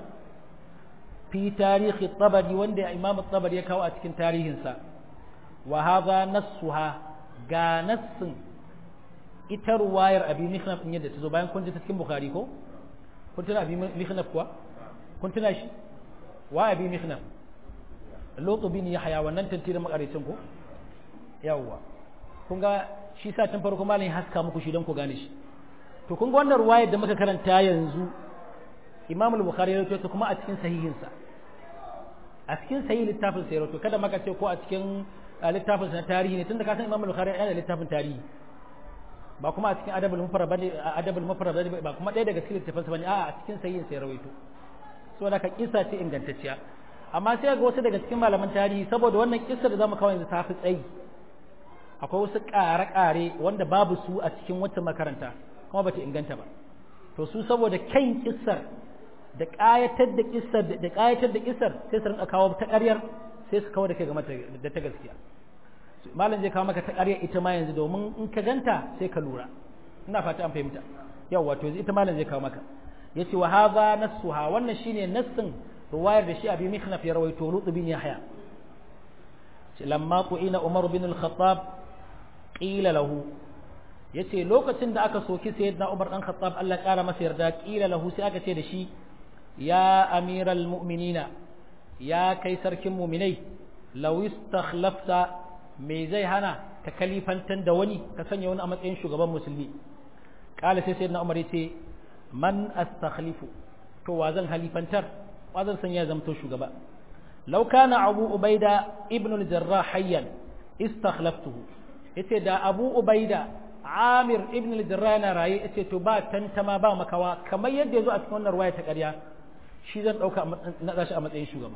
fi tarihi tabari wanda imam tabari ya kawo a cikin tarihinsa wa hadha nassuha ga nassin ita ruwayar abi mikhnaf din yadda ta zo bayan kun ji ta cikin bukhari ko kun tuna abi mikhnaf kuwa kun tuna shi wa abi mikhnaf lutu bin yahya wannan tantirin makaricin ko yawwa kun ga shi sa tun farko malamin haska muku shi don ku gane shi to kun ga wannan ruwayar da muka karanta yanzu imam al-bukhari ya rawaito kuma a cikin sahihinsa a cikin sahih littafin sa ya rawaito kada maka ce ko a cikin littafin sa na tarihi ne tunda ka san imam al-bukhari yana da littafin tarihi ba kuma a cikin adabul mufrad bane adabul mufrad ba kuma ɗaya daga cikin littafin sa bane a a cikin sahihin sa ya rawaito saboda ka kisa ce ingantacciya amma sai ga wasu daga cikin malaman tarihi saboda wannan kissa da zamu kawo yanzu ta fi tsayi akwai wasu ƙare-ƙare wanda babu su a cikin wata makaranta kuma bata inganta ba to su saboda kyan kissar da ƙayatar da kissar da ƙayatar da kissar sai su rinka kawo ta ƙaryar sai su kawo da kai game da ta gaskiya malam zai kawo maka ta ƙaryar ita ma yanzu domin in ka ganta sai ka lura ina fata an fahimta yau wato ita malam zai kawo maka yace wa hadha nassuha wannan shine nassin ruwayar da shi abi mikhnaf ya rawaito lutu bin yahya lamma tu'ina umar bin al-khattab qila lahu yace lokacin da aka soki sayyidina umar dan khattab Allah ya kara masa yarda qila lahu sai aka ce da shi ya amiral mu'minina ya kai sarkin mu'minai law istakhlafta me zai hana ka kalifantan da wani ka sanya wani a matsayin shugaban musulmi kala sai sayyidina umar yace man astakhlifu to wa zan halifantar wa zan sanya zamto shugaba law kana abu ubaida ibn al-jarrah hayyan istakhlaftuhu yace da abu ubaida amir ibn al-jarrah yana raye yace to ba tantama ba makawa kamar yadda yazo a cikin wannan ruwaya ta ƙarya shi zan dauka na gashi a matsayin shugaba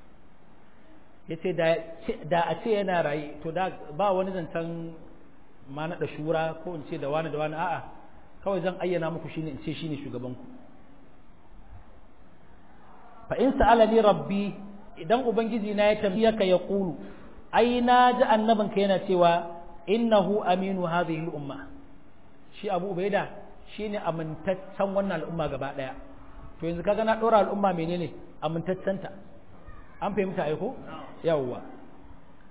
yace da da a ce yana raye to da ba wani zancen ma na da shura ko in ce da wani da wani a'a kawai zan ayyana muku shine in ce shine shugaban ku fa in sa'alani rabbi idan ubangiji na ya tambaye ka ya qulu ai na ji annabinka yana cewa innahu aminu hadhihi al-umma shi Abu Ubaida shine amintaccen wannan al'umma gaba daya to yanzu kaga na dora al'umma menene amintaccenta an fahimta ai ko yawwa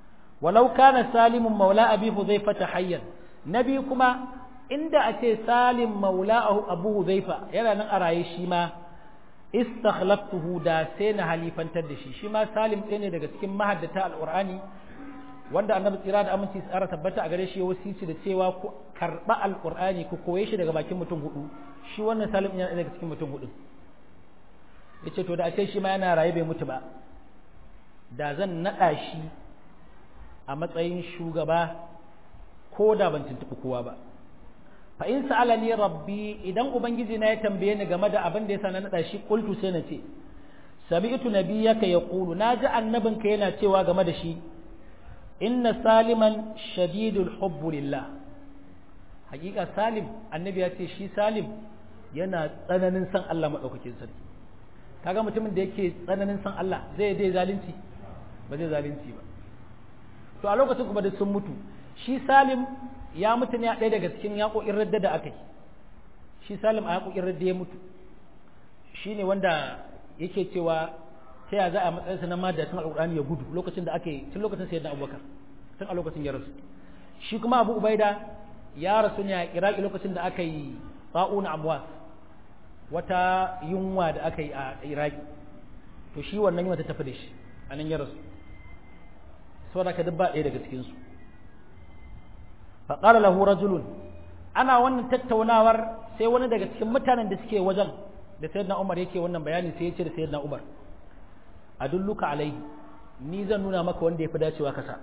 walau kana salimun maula abi huzaifa hayyan nabi kuma inda a ce salim maula abu huzaifa yana nan a raye shi ma istakhlaftuhu da sai na halifantar da shi shi ma salim ɗaya ne daga cikin mahaddata alqur'ani wanda annabi tsira da aminci tsara tabbata a gare shi ya wasici da cewa ku karba alqur'ani ku koye shi daga bakin mutum hudu shi wannan salim yana daga cikin mutum hudu yace to da a ce shi ma yana raye bai mutu ba da zan nada shi a matsayin shugaba ko da ban tuntuɓi kowa ba fa in sa'alani rabbi idan ubangiji na ya tambaye ni game da abin da yasa na nada shi qultu sai na ce sami'tu nabiyyaka yaqulu naji annabinka yana cewa game da shi inna saliman shadidul hubbu lillah hakika salim annabi ya ce shi salim yana tsananin san Allah madaukakin sarki kaga mutumin da yake tsananin san Allah zai dai zalunci ba zai zalunci ba to a lokacin kuma da sun mutu shi salim ya mutu ne a ɗaya daga cikin yaƙoƙin radda da aka yi shi salim a yaƙoƙin radda ya mutu shi ne wanda yake cewa ta ya za a matsayinsa na madatun alƙur'ani ya gudu lokacin da aka yi tun lokacin sayyidina abubakar tun a lokacin ya rasu shi kuma abu ubaida ya rasu ne a iraki lokacin da aka yi ba'una amwas wata yunwa da aka yi a iraki to shi wannan yunwa ta tafi da shi a nan ya rasu saboda ka dubba ɗaya daga cikinsu faƙara lahu rajulun ana wannan tattaunawar sai wani daga cikin mutanen da suke wajen da sayyidina umar yake wannan bayani sai ya ce da sayyidina umar adulluka alaihi ni zan nuna maka wanda ya fi dacewa kasa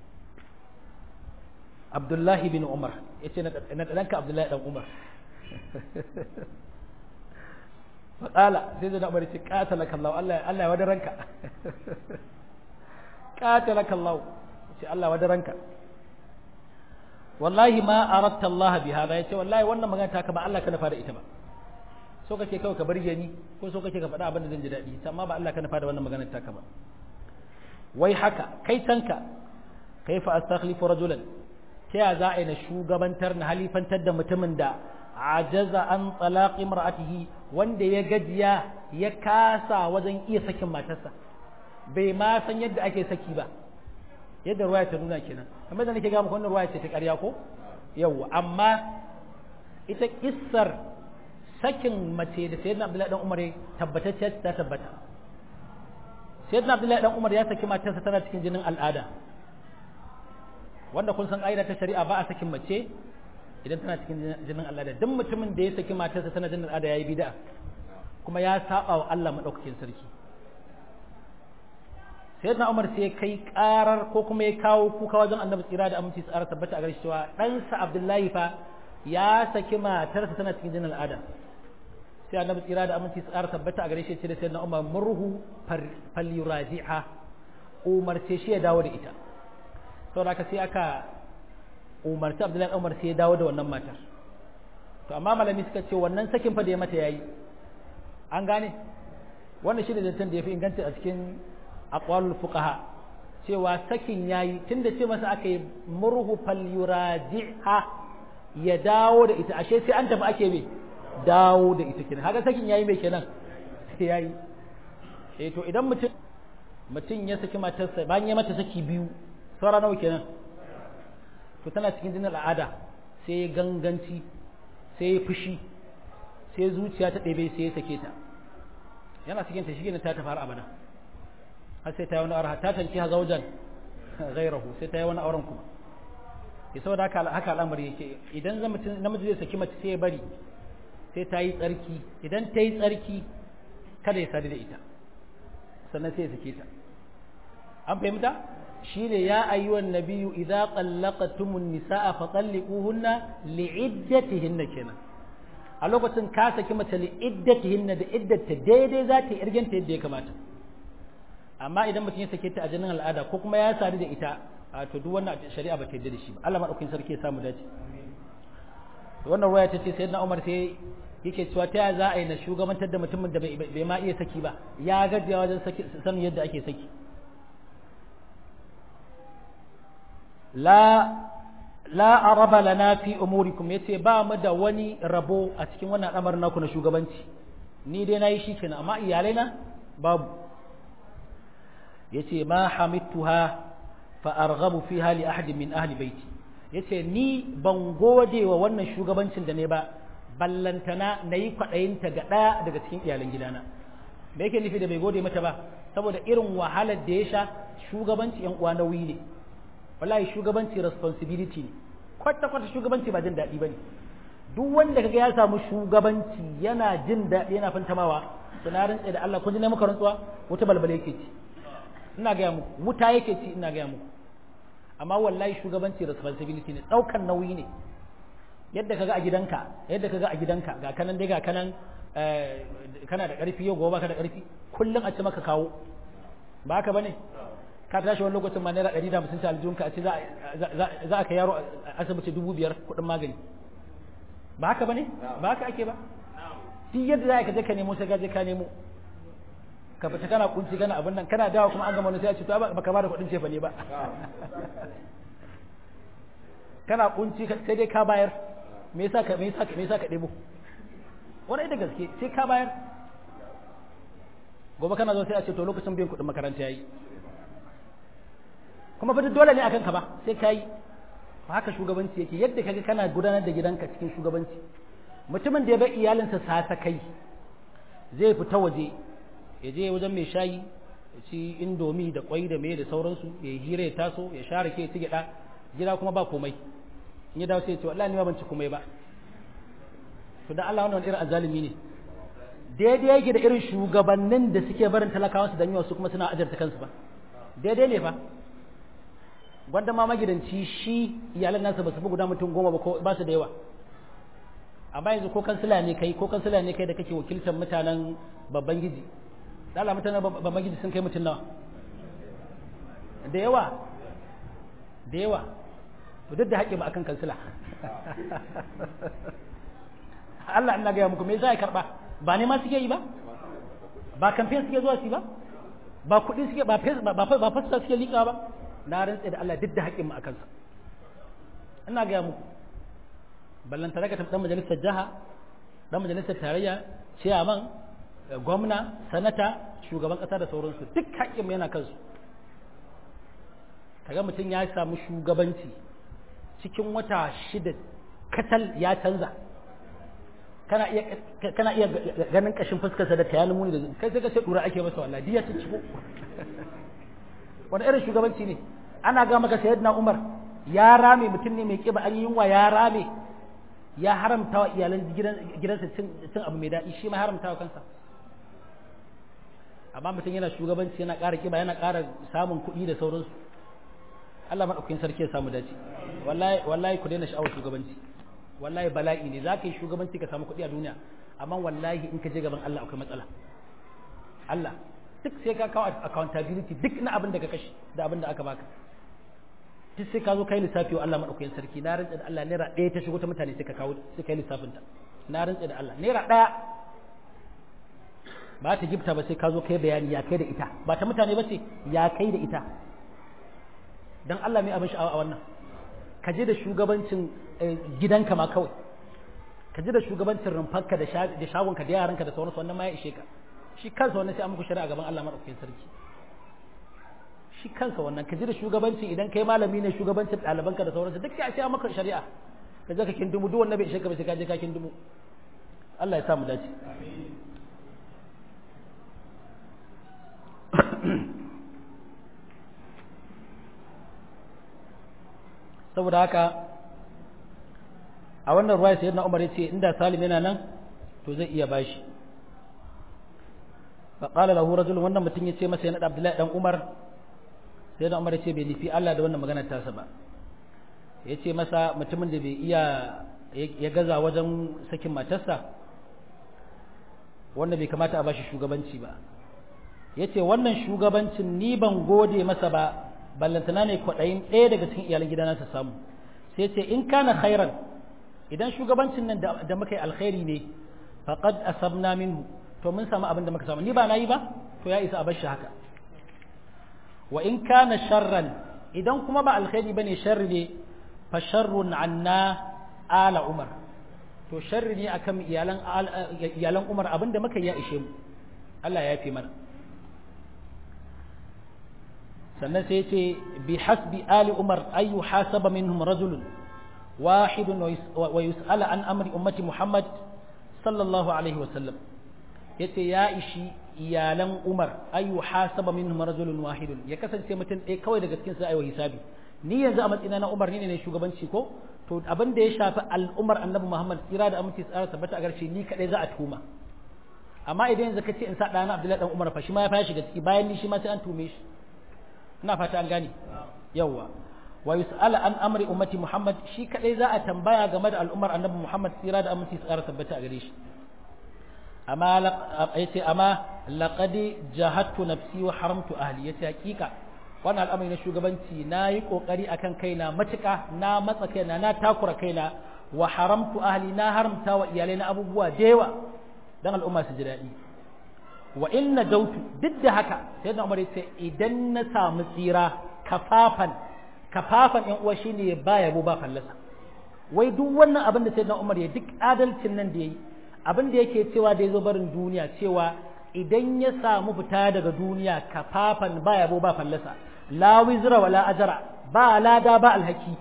abdullahi bin umar ya ce na ɗanka abdullahi ɗan umar faƙala sai zai umar ce ƙatala kallahu Allah ya wada ranka ƙatala kallahu ce Allah wada ranka wallahi ma aratta Allah bi hada ya ce wallahi wannan magana ta ka ba Allah ka nufa da ita ba so kake kawai ka burge ni ko so kake ka faɗa abin da zan ji daɗi amma ba Allah ka nufa da wannan maganar ta ka ba wai haka kai tanka kaifa astakhlifu rajulan ta ya za a yi na shugabantar na halifantar da mutumin da ajaza an talaqi mar'atihi wanda ya gajiya ya kasa wajen iya sakin matarsa bai ma san yadda ake saki ba yadda ruwaya ta nuna kenan kamar da nake ga muku wannan ruwaya ce ta ƙarya ko yawa amma ita kissar sakin mace da sayyidina Abdullahi dan Umar tabbatacce ta tabbata sayyidina Abdullahi dan Umar ya saki matarsa tana cikin jinin al'ada wanda kun san ƙa'ida ta shari'a ba a sakin mace idan tana cikin jinin al'ada duk mutumin da ya saki matarsa tana jinin al'ada yayi bid'a kuma ya saba wa Allah madaukakin sarki sayyidina Umar sai kai karar ko kuma ya kawo kuka wajen Annabi tsira da aminci tsara tabbata a gare shi cewa ɗansa Abdullahi fa ya saki matarsa tana cikin jinin al'ada sai Annabi tsira da aminci tsara tabbata a gare shi ce da sayyidina Umar murhu falyuraji'a umarce shi ya dawo da ita saboda haka sai aka umarci Abdullahi Umar sai ya dawo da wannan matar to amma malami suka ce wannan sakin fa da ya mata yayi an gane wannan shi ne zancen da ya fi inganta a cikin aqwalul fuqaha cewa sakin yayi tunda ce masa aka yi murhu falyuraji'a ya dawo da ita ashe sai an tafi ake me dawo da ita kenan haka sakin yayi me kenan sai yayi eh to idan mutum mutum ya saki matarsa bayan ya mata saki biyu saura nawa kenan to tana cikin jinin al'ada sai ya ganganci sai ya fushi sai zuciya ta ɗebe sai ya sake ta yana cikin ta shi ta tafi har abada har sai ta yi wani aure ta tanki ha zaujan gairahu sai ta yi wani auren kuma ya saboda haka haka al'amari yake idan namiji zai saki mace sai ya bari sai ta yi tsarki idan ta yi tsarki kada ya sadu da ita sannan sai ya sake ta an fahimta shine ya ayyuhan nabiyyu idza qallaqtumun nisaa fa talliquhunna li'iddatihinna kenan a lokacin ka saki mace li'iddatihinna da iddata daidai za ta yi irgenta yadda ya kamata amma idan mutum ya sake ta a jinin al'ada ko kuma ya sadu da ita a to duk wannan shari'a ba ta yarda da shi ba Allah madaukakin sarki ya samu dace wannan ruwaya ta ce sayyidina Umar sai yake cewa ta za a yi na shugabantar da mutumin da bai ma iya saki ba ya gajiya wajen sanin yadda ake saki la la araba lana fi umurikum yace ba mu da wani rabo a cikin wannan al'amarin naku na shugabanci ni dai nayi shi kenan amma iyalai na babu yace ma hamituha fa arghabu fiha li ahadin min ahli baiti yace ni ban gode wa wannan shugabancin da ne ba ballantana nayi kwadayin ta ga daya daga cikin iyalan gidana me yake nufi da bai gode mata ba saboda irin wahalar da ya sha shugabanci yan uwa nauyi ne wallahi shugabanci responsibility ne kwata kwata shugabanci ba jin daɗi bane duk wanda kaga ya samu shugabanci yana jin daɗi yana fantamawa na rantse da Allah kun ji na muka rantsuwa wuta balbale yake ci ina ga muku wuta yake ci ina ga muku amma wallahi shugabanci responsibility ne daukan nauyi ne yadda kaga a gidanka yadda kaga a gidanka ga kanan dai ga kanan kana da karfi yau gobe ka da karfi kullum a ci maka kawo ba haka bane ka tashi wani lokacin ma naira ɗari da hamsin ta aljihunka a ce za a kai yaro asibiti dubu biyar kuɗin magani ba haka bane ba haka ake ba duk yadda za ka je ka nemo sai ka je ka nemo ka fita kana kunci kana abin nan kana dawo kuma an gama wani sai a ce to baka ba da kuɗin cefa ne ba kana kunci sai dai ka bayar me yasa ka me yasa ka me yasa ka debo wani da gaske sai ka bayar gobe kana zo sai a ce to lokacin biyan kuɗin makaranta yayi kuma fa dole ne akan ka ba sai ka yi haka shugabanci yake yadda kaga kana gudanar da gidanka cikin shugabanci mutumin da ya bar iyalinsa sasa kai zai fita waje ya je wajen mai shayi ya ci indomi da kwai da mai da sauransu ya hira ya taso ya share ke ci gida gida kuma ba komai in ya dawo sai ya ce wallahi ni ma ban ci komai ba to dan Allah wannan irin azalimi ne daidai yake da irin shugabannin da suke barin talakawansu dan yawa su kuma suna ajarta kansu ba daidai ne fa gwanda ma magidanci shi iyalan nasa ba su fi guda mutum goma ba ko ba su da yawa amma yanzu ko kansila ne kai ko kansila ne kai da kake wakiltar mutanen babban giji dala mutanen babban giji sun kai mutum nawa da yawa da yawa to duk da haƙƙi ba akan kansila Allah ina gaya muku me za a karɓa ba ne ma suke yi ba ba kamfen suke zuwa su ba ba kuɗi suke ba ba fasta suke liƙa ba na rantse da Allah duk da haƙƙin mu akan sa ina gaya muku ballanta daga dan majalisar jiha dan majalisar tarayya ciyaman gwamna sanata shugaban kasa da sauransu duk haƙƙin yana kansu kaga mutum ya samu shugabanci cikin wata shida katal ya canza kana iya kana iya ganin kashin fuskarsa da tayanin muni da kai sai ka ce dura ake masa wallahi diya ta ciko wani irin shugabanci ne ana ga maka sayyidina Umar ya rame mutum ne mai kiba an yi yunwa ya rame ya haramta wa iyalan gidansa cin abu mai daɗi shi ma haramta wa kansa amma mutum yana shugabanci yana ƙara kiba yana ƙara samun kuɗi da sauransu Allah maɗaukakin sarki ya samu dace wallahi wallahi ku daina sha'awar shugabanci wallahi bala'i ne za ka yi shugabanci ka samu kuɗi a duniya amma wallahi in ka je gaban Allah akwai matsala Allah duk sai ka kawo accountability duk na abin da ka kashe da abin da aka baka duk sai ka zo kai lissafi wa Allah madaukakin sarki na rantsa da Allah naira ɗaya ta shigo ta mutane sai ka kawo sai kai lissafin ta na rantsa da Allah naira ɗaya ba ta gifta ba sai ka zo kai bayani ya kai da ita ba ta mutane ba ce ya kai da ita dan Allah mai abin sha'awa a wannan ka je da shugabancin gidanka ma kawai ka je da shugabancin rumfarka da shagonka da yaranka da sauransu wannan ma ya ishe ka shi kansa wannan sai an muku shari'a gaban Allah madaukakin sarki shi kansa wannan ka ji da shugabancin idan kai malami ne shugabancin ɗalibanka da sauransu duk ya ce maka shari'a ka je ka kindumu duk wanda bai ishe ka ba sai ka je ka kindumu Allah ya sa mu dace saboda haka a wannan ruwaya sayyidina Umar yace inda Salim yana nan to zai iya bashi فقال له رجل wannan mutum yace masa yana da Abdullahi dan Umar sai da Umar yace bai nufi Allah da wannan maganar tasa ba yace masa mutumin da bai iya ya gaza wajen sakin matarsa wanda bai kamata a bashi shugabanci ba yace wannan shugabancin ni ban gode masa ba ballantana ne kwaɗayin ɗaya daga cikin iyalan gidana ta samu sai ce in kana khairan idan shugabancin nan da muka yi alkhairi ne faqad asabna minhu to mun samu abin da muka samu ni ba nayi ba to ya isa a bar shi haka wa in kana sharran idan kuma ba alkhairi bane sharri ne fa sharrun anna ala umar to sharri ne akan iyalan iyalan umar abin da muka yi ya ishe mu Allah ya yafe mana sannan sai ce bi hasbi ali umar ayu hasaba minhum rajulun wahidun wa yus'ala an amri ummati muhammad sallallahu alaihi wa sallam yace ya ishi iyalan umar ayu hasaba minhum rajulun wahidun ya kasance mutum ɗaya kawai daga cikin su ayi hisabi ni yanzu a matsayina na umar ni ne shugabanci ko to abin da ya shafi al'umar annabi muhammad tsira da aminci tsara tabbata a garshe ni kadai za a tuma amma idan yanzu ka ce in sa ɗana abdullahi dan umar fa shi ma ya fara shiga ciki bayan ni shi ma sai an tume shi ina fata an gane yawwa wa yus'ala an amri ummati muhammad shi kadai za a tambaya game da al'ummar annabi muhammad tsira da aminci tsara tabbata a gare shi amma yace amma laqad jahadtu nafsi wa haramtu ahli yace hakika wannan al'amari na shugabanci na yi kokari akan kaina matuka na matsa kaina na takura kaina wa haramtu ahli na haramta wa iyalai na abubuwa da yawa dan al'umma su ji daɗi wa inna dautu duk da haka sai da umar yace idan na samu tsira kafafan kafafan yan uwa shine ya ba yabo ba fallasa wai duk wannan abin da sai da umar ya duk adalcin nan da yayi abin da yake cewa da yazo barin duniya cewa idan ya samu fita daga duniya kafafan ba yabo ba fallasa la wizra wala ajra ba lada ba alhaki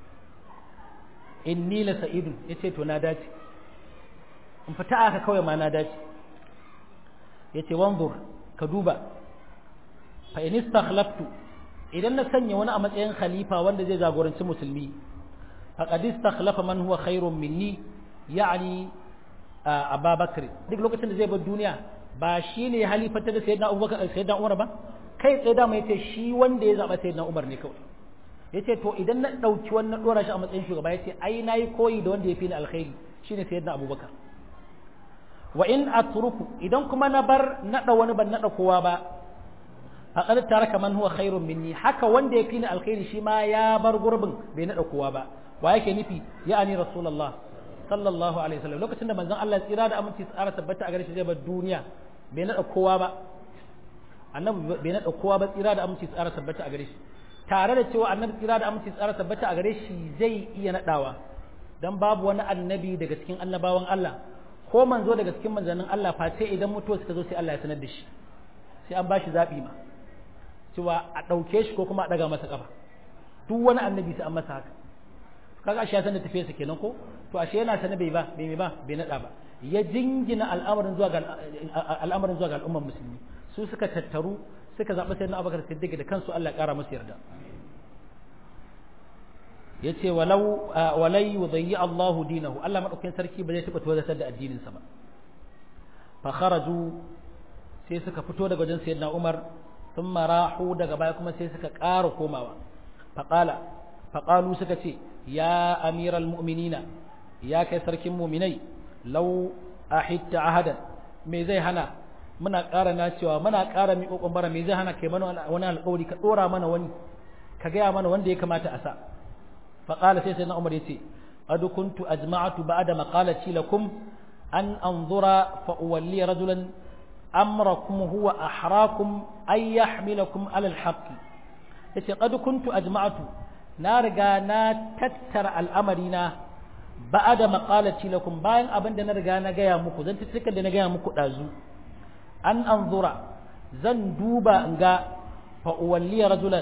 inni la sa'idun yace to na dace in fita aka kawai ma na dace yace wanzur ka duba fa in istakhlaftu idan na sanya wani a matsayin khalifa wanda zai jagoranci musulmi faqad istakhlafa man huwa khairun minni ya'ni Abubakar duk lokacin da zai bar duniya ba shine halifata da sayyidina Abubakar sayyidina Umar ba kai tsaye da mai yace shi wanda ya zaba sayyidina Umar ne kawai yace to idan na dauki wannan dora shi a matsayin shugaba yace ai nayi koyi da wanda ya fi ni alkhairi shine sayyidina Abubakar wa in atruku idan kuma na bar nada wani ban nada kowa ba faqad taraka man huwa khairun minni haka wanda ya fi ni alkhairi shi ma ya bar gurbin bai nada kowa ba wa yake nufi ya'ani rasulullah sallallahu alaihi wasallam lokacin da manzon Allah tsira da aminci tsara tabbata a gare shi zai bar duniya bai nada kowa ba annabi bai nada kowa ba tsira da aminci tsara tabbata a gare shi tare da cewa annabi tsira da aminci tsara tabbata a gare shi zai iya nadawa dan babu wani annabi daga cikin annabawan Allah ko manzo daga cikin manzannin Allah fa sai idan mutuwa suka zo sai Allah ya sanar da shi sai an bashi zabi ma cewa a ɗauke shi ko kuma a ɗaga masa ƙafa duk wani annabi sai an masa haka kaga ashe ya san da tafiyarsa kenan ko to ashe yana sane bai ba bai ba bai nada ba ya jingina al'amarin zuwa ga al'amarin zuwa ga al'umman musulmi su suka tattaru suka zaɓi sayyidina Abubakar Siddiq da kansu Allah ƙara musu yarda yace walau walai yudayyi Allahu dinahu Allah madaukakin sarki ba zai taba tozartar da addinin sa ba fa kharaju sai suka fito daga wajen sayyidina Umar thumma rahu daga baya kuma sai suka ƙara komawa fa qala fa qalu suka ce ya amiral mu'minina ya kai sarkin mu'minai law ahitta ahadan me zai hana muna ƙara na cewa muna ƙara mi kokon bara me zai hana kai mana wani alƙawari ka dora mana wani ka gaya mana wanda ya kamata a sa فقال سيدنا عمر يتي قد كنت أجمعت بعد مقالتي لكم أن أنظر فأولي رجلا أمركم هو أحراكم أن يحملكم على الحق يتي قد كنت أجمعت نارجا نا تتر الأمرنا بعد مقالتي لكم باين أبن دنا رجا نجايا مكو زن تتذكر دنا جايا مكو دازو أن أنظر زن دوبا نجا فأولي رجلا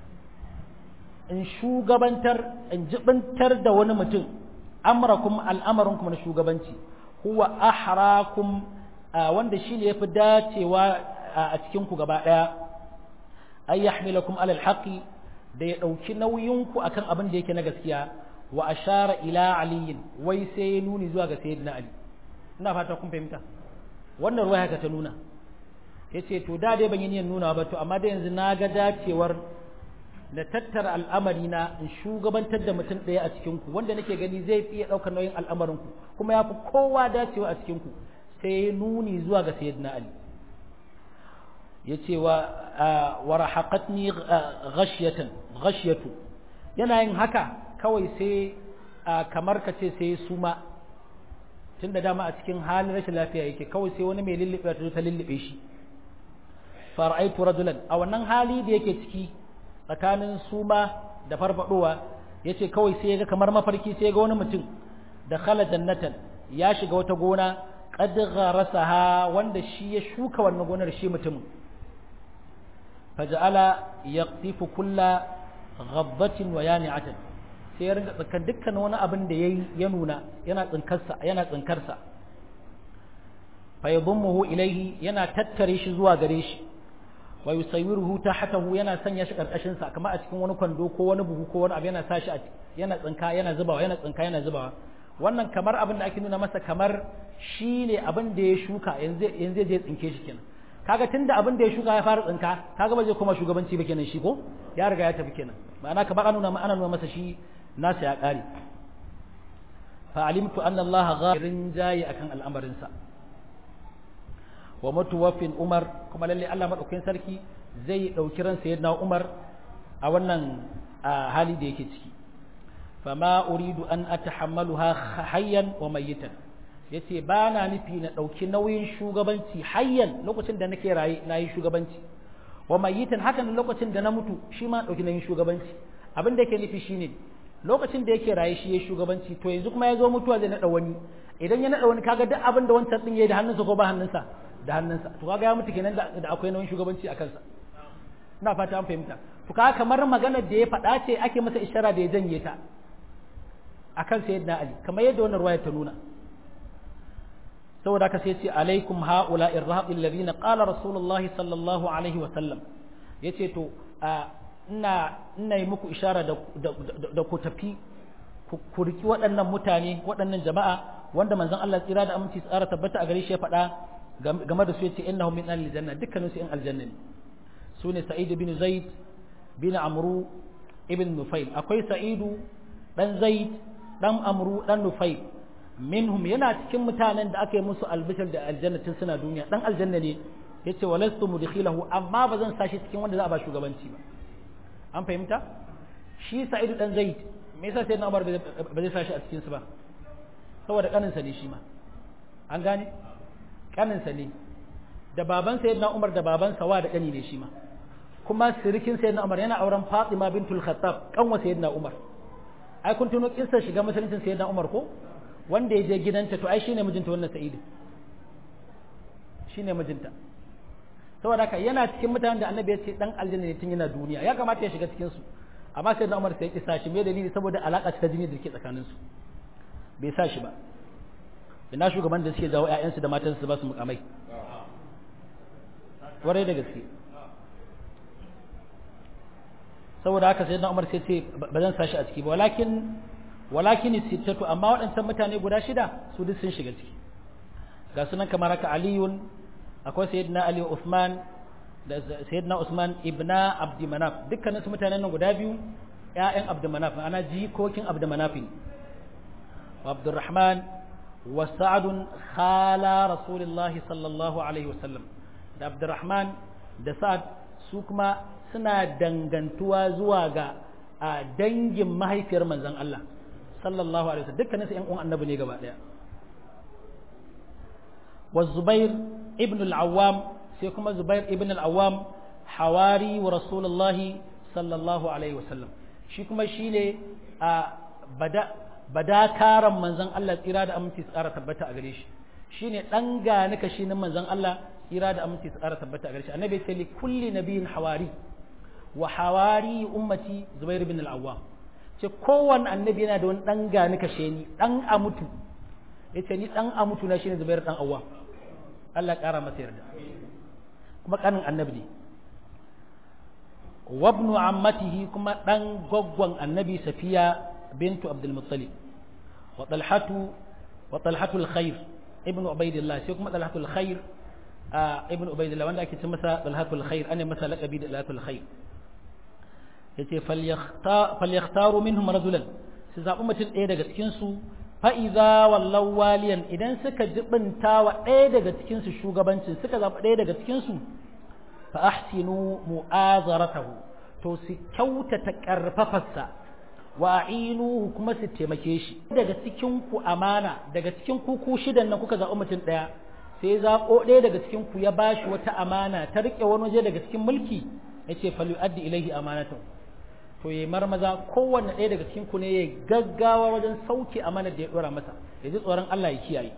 in shugabantar in jibintar da wani mutum amrakum al'amarinku na shugabanci huwa ahrakum wanda shi ne yafi dacewa a cikin ku gaba daya ay yahmilakum alal haqi da ya dauki nauyinku akan abin da yake na gaskiya wa ashara ila aliyin wai sai nuni zuwa ga sayyidina ali ina fata kun fahimta wannan ruwaya haka ta nuna yace to da dai ban yi niyyar nuna ba to amma da yanzu na ga dacewar da tattara al'amari na in shugabantar da mutum ɗaya a cikinku wanda nake gani zai iya ɗaukar nauyin al'amarinku kuma ya fi kowa dacewa a cikinku sai nuni zuwa ga sayyidina ali ya ce wa wa rahaqatni ghashyatan ghashyatu yana yin haka kawai sai kamar ka ce sai suma tun da dama a cikin halin rashin lafiya yake kawai sai wani mai lullube ta ta lullube shi fara'aitu rajulan a wannan hali da yake ciki tsakanin suma da farfadowa yace kawai sai ga kamar mafarki sai ga wani mutum da khala jannatan ya shiga wata gona qad gharasaha wanda shi ya shuka wannan gonar shi mutum faja'ala yaqtifu kulla ghabbatin wa yani'atan sai ya rinka tsinkan dukkan wani abin da yayi ya nuna yana tsinkarsa yana tsinkarsa fa yadhummuhu ilayhi yana tattare shi zuwa gare shi wa yusawwiruhu tahtahu yana sanya shi karkashin sa kamar a cikin wani kwando ko wani buhu ko wani abu yana sa shi yana tsinka yana zubawa yana tsinka yana zubawa wannan kamar abin da ake nuna masa kamar shine abin da ya shuka yanzu yanzu je tsinke shi kenan kaga tunda abin da ya shuka ya fara tsinka kaga ba zai koma shugabanci ba kenan shi ko ya riga ya tafi kenan ma'ana kamar an nuna ana nuna masa shi nasa ya kare fa alimtu anna Allah ghafirin jayi akan al'amarin sa wa mutuwaffin Umar kuma lalle Allah madaukakin sarki zai dauki ran sayyidina Umar a wannan hali da yake ciki fama uridu an atahammaluha hayyan wa mayyitan yace ba na nufi na dauki nauyin shugabanci hayyan lokacin da nake raye na yi shugabanci wa mayyitan hakan lokacin da na mutu shi ma dauki nauyin shugabanci abin da yake nufi shine lokacin da yake raye shi ya shugabanci to yanzu kuma ya zo mutuwa zai nada wani idan ya nada wani kaga duk abin da wancan din yayi da hannunsa ko ba hannunsa da hannunsa to kaga ya mutu kenan da akwai nauyin shugabanci a kansa ina fata an fahimta to kaga kamar maganar da ya faɗa ce ake masa ishara da ya janye ta akan sayyidina ali kamar yadda wannan ruwaya ta nuna saboda haka sai ce alaikum haula irhaqil ladina qala rasulullahi sallallahu alaihi wa sallam yace to ina ina yi muku ishara da da ku tafi ku riki waɗannan mutane waɗannan jama'a wanda manzon Allah tsira da aminci tsara tabbata a gare shi ya faɗa game da su yace innahum min ahli janna dukkanin su in aljanna ne su ne sa'id bin zaid bin amru ibn nufail akwai sa'idu dan zaid dan amru dan nufail minhum yana cikin mutanen da aka yi musu albishir da aljannatin suna duniya dan aljanna ne yace walastu mudkhilahu amma ba zan sashi cikin wanda za a ba shugabanci ba an fahimta shi sa'idu dan zaid me yasa sai na umar ba zai sashi a cikin su ba saboda kaninsa ne shi ma an gane kaninsa ne da baban sayyidina umar da baban sawa da kani ne shi ma kuma sirikin sayyidina umar yana auren fatima bintul khattab kanwa sayyidina umar ai kun tuno kissa shiga musuluncin sayyidina umar ko wanda ya je gidanta to ai shine mijinta wannan sa'idu shine mijinta saboda haka yana cikin mutanen da annabi ya ce dan aljanna ne tun yana duniya ya kamata ya shiga cikin su amma sai na Umar sai ya kisa shi me dalili saboda alaka ta jini da ke tsakanin su bai sa shi ba ina shugaban da suke jawo ƴaƴansu da matansu ba su mukamai warai da gaske saboda haka sai na Umar sai ce ba zan sa shi a ciki ba walakin walakin sittatu amma waɗancan mutane guda shida su duk sun shiga ciki ga sunan kamar haka aliyun akwai sayyidina ali usman da sayyidina usman ibna abdi manaf dukkanin su mutanen nan guda biyu ƴaƴan abdi manaf ana jikokin abdi manaf wa abdurrahman wa sa'ad khala rasulullahi sallallahu alaihi wasallam da abdurrahman da sa'ad su kuma suna dangantuwa zuwa ga a dangin mahaifiyar manzon Allah sallallahu alaihi wasallam dukkanin su ƴan uwan annabi ne gaba daya wa zubair ibn al-awwam sai kuma zubair ibn al-awwam hawari wa rasulullah sallallahu alaihi wasallam shi kuma shine a bada badakaran manzon Allah tsira da aminci tsara tabbata a gare shi shine dan gani ka shi manzon Allah tsira da aminci tsara tabbata a gare shi annabi sai li kulli nabiyin hawari wa hawari ummati zubair ibn al-awwam ce kowanne annabi yana da wani dan gani kashe ni dan amutu yace ni dan amutu na shine zubair dan awwa Allah kara masa yarda kuma kanin annabi ne wa ibn ammatihi kuma dan goggon annabi safiya bintu abdul muttalib wa talhatu wa talhatu al-khair ibn ubaidillah sai kuma talhatu al-khair ibn ubaidillah wanda ake ce masa talhatu al-khair ana masa laqabi da talhatu al-khair yace falyaktaru minhum rajulan su zaɓi mutum ɗaya daga cikinsu fa'iza wallau waliyan idan suka jibinta wa ɗaya daga cikinsu shugabancin suka zaɓi ɗaya daga cikinsu fa ahsinu mu'azaratahu to su kyautata ƙarfafarsa wa a'inuhu kuma su taimake shi daga cikin ku amana daga cikin ku ku shidan nan kuka zaɓi mutum ɗaya sai zaɓo ɗaya daga cikin ku ya bashi wata amana ta riƙe wani waje daga cikin mulki yace falyu'addi ilaihi amanatahu to yayi marmaza kowanne ɗaya daga cikin ku ne ya gaggawa wajen sauke amanar da ya dora masa ya ji tsoron Allah ya kiyaye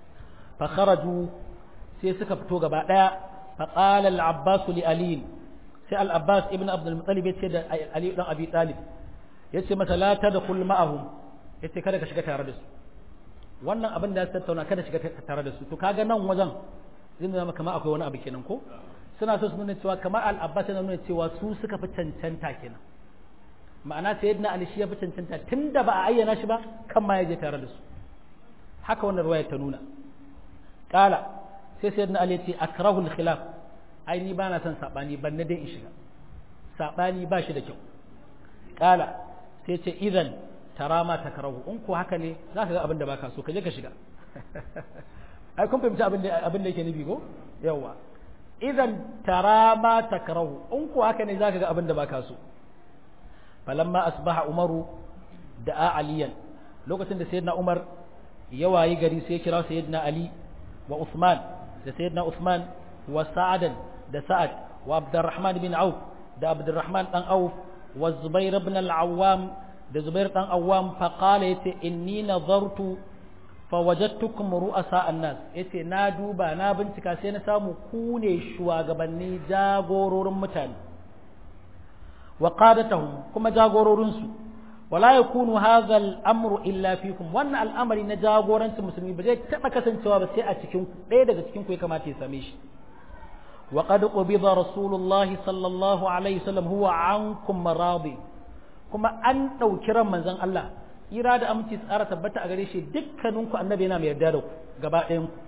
fa kharaju sai suka fito gaba daya fa qala al-abbas li ali sai al-abbas ibn abdul muttalib ya ce da ali dan abi talib ya ce masa la tadkhul ma'ahum ya ce kada ka shiga tare da su wannan abin da ya tattauna kada shiga tare da su to kaga nan wajen zai nuna kamar akwai wani abu kenan ko suna so su nuna cewa kamar al-abbas yana nuna cewa su suka fi cancanta kenan ma'ana sayyidina ali shi ya fi cancanta tunda ba a ayyana shi ba kan ma ya je tare da su haka wannan ruwaya ta nuna kala sai sayyidina ali ya ce akrahu al-khilaf ai ni bana son sabani ban na dai in shiga sabani ba shi da kyau kala sai ce idan tara ma takrahu in ko haka ne zaka ga abin da baka so ka je ka shiga ai kun fahimci abin da abin da yake nufi ko yawa idan tara ma takrahu in ko haka ne zaka ga abin da baka so falamma asbaha umaru da'a aliyan lokacin da sayyidina umar ya wayi gari sai ya kira sayyidina ali wa usman da sayyidina usman wa sa'adan da sa'ad wa abdurrahman bin auf da abdurrahman dan auf wa zubair ibn al-awwam da zubair dan awwam fa qala yace inni nazartu fa wajadtukum ru'asa an-nas yace na duba na bincika sai na samu ku ne shugabanni jagororin mutane wa qadatahum kuma jagororin su wala yakunu hadha al-amru illa fikum wannan al'amari na jagorancin musulmi ba zai taba kasancewa ba sai a cikin ku ɗaya daga cikin ku ya kamata ya same shi wa qad qubida rasulullahi sallallahu alaihi wasallam huwa ankum maradi kuma an dauki ran manzon Allah ira da aminci tsara tabbata a gare shi dukkaninku annabi yana mai yarda da ku gaba ɗayan ku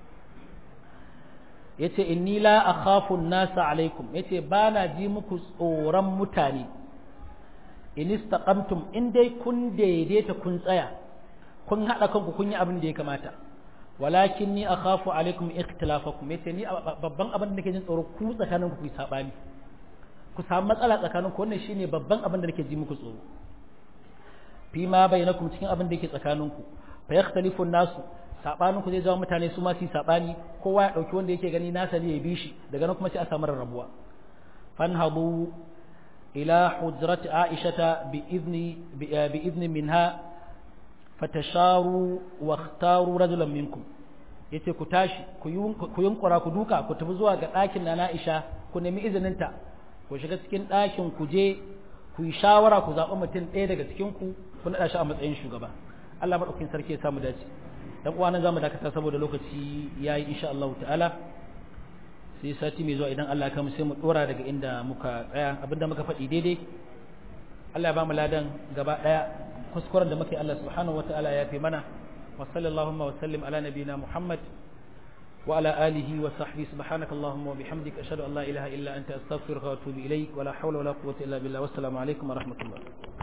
yace inni la akhafu an-nasa alaikum yace bana ji muku tsoron mutane in istaqamtum in dai kun daidaita kun tsaya kun hada kanku kun yi abin da ya kamata walakin ni akhafu alaikum ikhtilafakum yace ni babban abin da nake jin tsoro ku tsakanin ku ku sabani ku samu matsala tsakanin ku wannan shine babban abin da nake ji muku tsoro fi ma bainakum cikin abin da yake tsakanin ku fa yakhtalifu nasu sabanin ku zai zama mutane su ma su sabani kowa ya dauki wanda yake gani nasa ne ya bi shi daga nan kuma sai a samu rarrabuwa fanhadu ila hujrat aisha bi izni bi izni minha fatasharu wa ikhtaru rajulan minkum yace ku tashi ku yunkura ku duka ku tafi zuwa ga ɗakin na Aisha ku nemi izininta ku shiga cikin ɗakin ku je ku yi shawara ku zaɓi mutum ɗaya daga cikin ku ku naɗa shi a matsayin shugaba Allah maɗaukin sarki ya samu dace dan uwa nan zamu dakata saboda lokaci yayi insha Allah ta'ala sai sati mai zuwa idan Allah ya kama sai mu dora daga inda muka tsaya abinda muka faɗi daidai Allah ya ba mu ladan gaba ɗaya kuskuren da muke Allah subhanahu wa ta'ala ya fi mana wa sallallahu wa sallim ala nabina Muhammad wa ala alihi wa sahbihi subhanaka allahumma wa bihamdika ashhadu an la ilaha illa anta astaghfiruka wa atubu ilaik wa la hawla wa la quwwata illa billah wassalamu alaikum wa rahmatullah